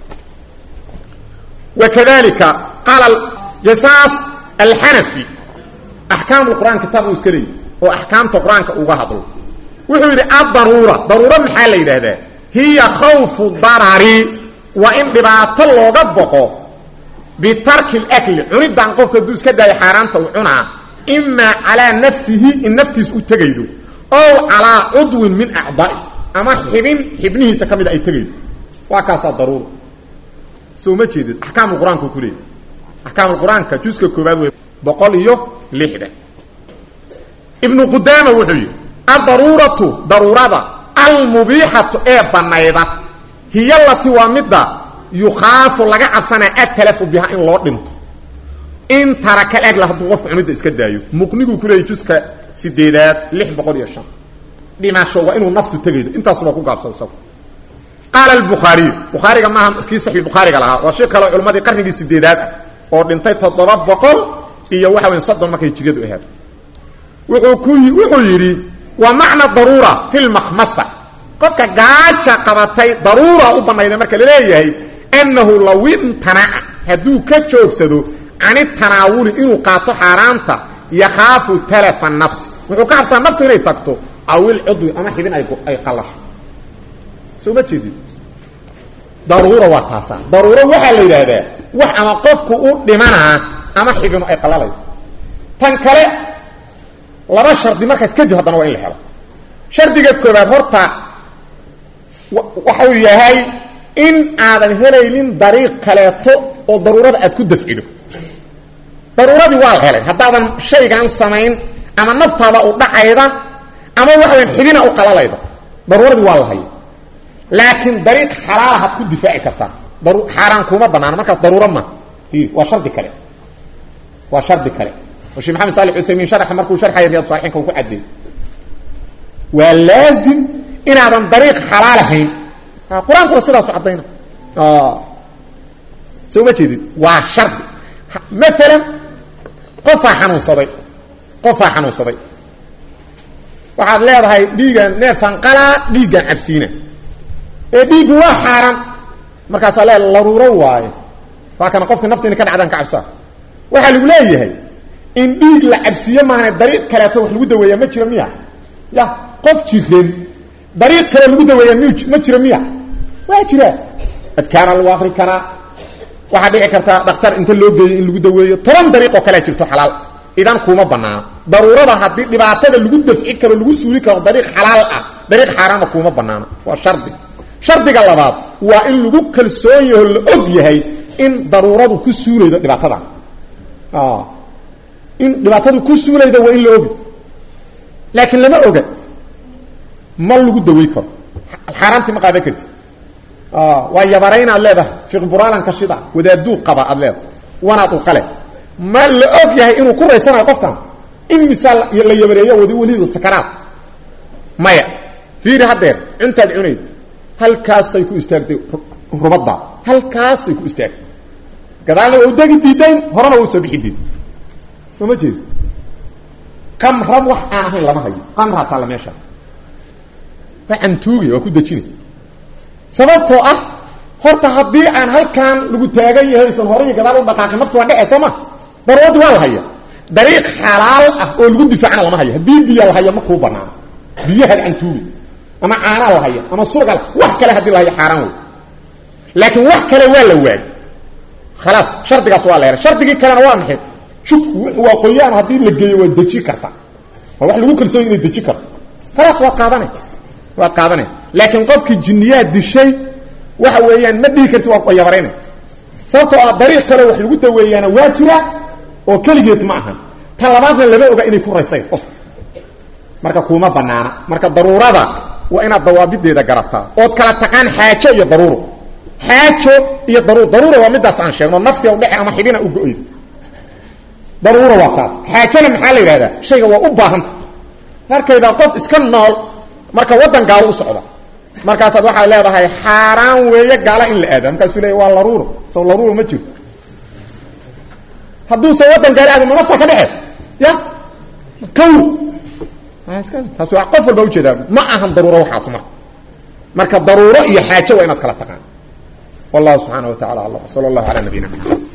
wakadalika qaala jasaas alxanafi axkaam lqur'aan kitaab uu iska leeyahy oo axkaamta qur-aanka uga hadlo wuxuu yidhi addaruura daruuro maxaa la yidhaahdaa hiya khawfu darari waa in dhibaato looga boqo bitarki lakli cunidan qofka hadduu iska daayo xaaraanta uu cunaa imaa calaa nafsihi in naftiis u tegaydo ow calaa cudwin min acdaa'i ama xibin xibnihiisa ka mida ay tegaydo waa kaasaa daruura soo ma jeedid axkaamu qur-aanka ku leeyahy axkaamu qur-aanka juska koobaad wey boqol iyo lixdan ibnu qudaama wuxuu yidhi addaruuratu daruurada almubiixatu ee bannayda hiya lati waa midda yukhaafu laga cabsanaya atalafu biha in loo dhinto in tarakal agla hadduu qofka cunidda iska daayo muqniguu ku leeyay juska sideedaad lix boqol iyo shan dhimasho waa inuu naftu tegaydo intaasubaa ku gaabsan isagu qaala albukhaariyu bukhaariga maaha kii saxiix bukhaariga lahaa waa shir kaleo culammadii qarnigii sideedaad ah oo dhintay toddoba boqol iyo waxa weyn soddon markay jiryadu ahayd wuxuu ku wuxuu yidhi wa macna daruura fi lmakhmasa qofka gaaja qabatay daruura u banayda marka laleeyahay annahu law imtanaca hadduu ka joogsado cani tanaawuli inuu qaato xaaraanta yakhaafu talafa nafsi wuxuu ka cabsaa naftu inay tagto awil cudwi ama xibin ay qalasho soo ma jeedid daruura waa taasaa daruuro waxaa la yidhaahdaa wax ama qofku u dhimanaa ama xibinu ay qalalayso tan kale laba shardi markaas kadib haddana waa in la helo shardiga koobaad horta waxau yahay in aadan helaynin dariiq kaleeto oo daruurada aad ku dafcido daruuradii waa la helay haddaadan shaygan samayn ama naftaada u dhacayda ama waxaweyn xibina u qalalayda daruuradii waa la haya laakiin dariiq xalaalahaad ku difaaci kartaa xaaraan kuma banaano markaas daruuro ma waa shardi kale waa shardi kale oo sheekh maxamed salih uthaymiin sharxa markuu sharxaya riyad saalixiinka uu ku cadeeyey waa laazim inaadan dariiq xalaal ahayn qur-aankuna sidaasu caddayna soo ma jeedid waa shardi maalan qofaa xanuunsaday qofaa xanuunsaday waxaad leedahay dhiigan neefan qalaa dhiiggan cabsiina ee dhiiggu waa xaaran markaasaa le laruuro waaye waa kana qofka nafta ina ka dhacdaan ka cabsaa waxaa lagu leeyahay in dhiig la cabsiiye maahane dariiq kaleeto wax lagu daweeyaa ma jiro miya ya qof jiran dariiq kale lagu daweeyaa m ma jiro miya waa jira adkaana lagu akri karaa waxaa dhici kartaa dhakhtar inta loo geeyo in lagu daweeyo toban dariiqoo kalea jirto xalaal idan kuma banaano daruurada haddii dhibaatada lagu dafci karo lagu suuli karo dariiq xalaal ah dariiq xaaraama kuma banaano waa shardi shardiga labaad waa in lagu kalsoon yaho la og yahay in daruuradu ku suulaydo dhibaatadan in dhibaatadu ku suulayda waa in la ogi laakiin lama oga ma lagu dawey karo xaaraantii ma qaadan karti waa yabarayn aad leedahay fiqburaalanka shida wadaaduu qaba aad leedahay wanaad u qale ma la og yahay inuu ku raysanayo qofkan in misaal la yabareeyo wadi welidu sakaraad maya fiiri haddeer cuntaad cunayd halkaasay ku istaagtay rubadda halkaasay ku istaagtay gadaalna waa u degi diidayn horena waa usoo bixi diid soo ma jeedi qamra wax aan ahayn lama hayo qamraa taalla meesha waa cantuugi waa ku dejinay sababtoo ah horta haddii aan halkaan lagu taagan yahay isan hore iyo gadaal u dhaqaaqin naftu waa dhece soo ma daruuradii waa la haya dariiq xalaal ah oo lagu difaacana lama hayo haddii biya la haya ma kuu banaano biyahaad cantuugi ama caanaa la haya ama surgal wax kale haddii la hayo xaaraan wey laakiin wax kale waa la waayy khalaas shardigaas waa la helay shardigii kalena waa maxay jubku waa qoyaan haddii la geeyo waa deji karta waa wax lagu kalsooy inay deji karto khalaas waa qaadane waa qaadanaya laakiin qofkii jinniyaad dishay waxa weeyaan ma dhihi karti waa yabarayna sababtoo ah dariiq kale wax lagu daweeyaana waa jira oo keligeed ma aha tan labaadna lama oga inay ku raysay qof marka kuuma banaana marka daruurada waa inaad dawaabideeda garataa ood kala taqaan xaajo iyo daruuro xaajo iyo daruur daruura waa midaas aan sheegno naftiga udhece ama xibina u go-oyd daruura waa taas xaajana maxaa la yidhahdaa shayga waa u baahanta markayda qof iska nool marka waddan gaalo u socda markaasaad waxaad leedahay xaaraan weeye gaala in la aada markaasuu leeya waa laruuro so laruuro ma jiro hadduusa waddan gaala aada ma nafta ka dhece ya kawr taas waa qof walba ujeedaa ma ahan daruuro waxaas marka marka daruuro iyo xaajo waa inaad kala taqaan wallahu subxaana wa tacala alam sala allahu calaa nabiyina maxamed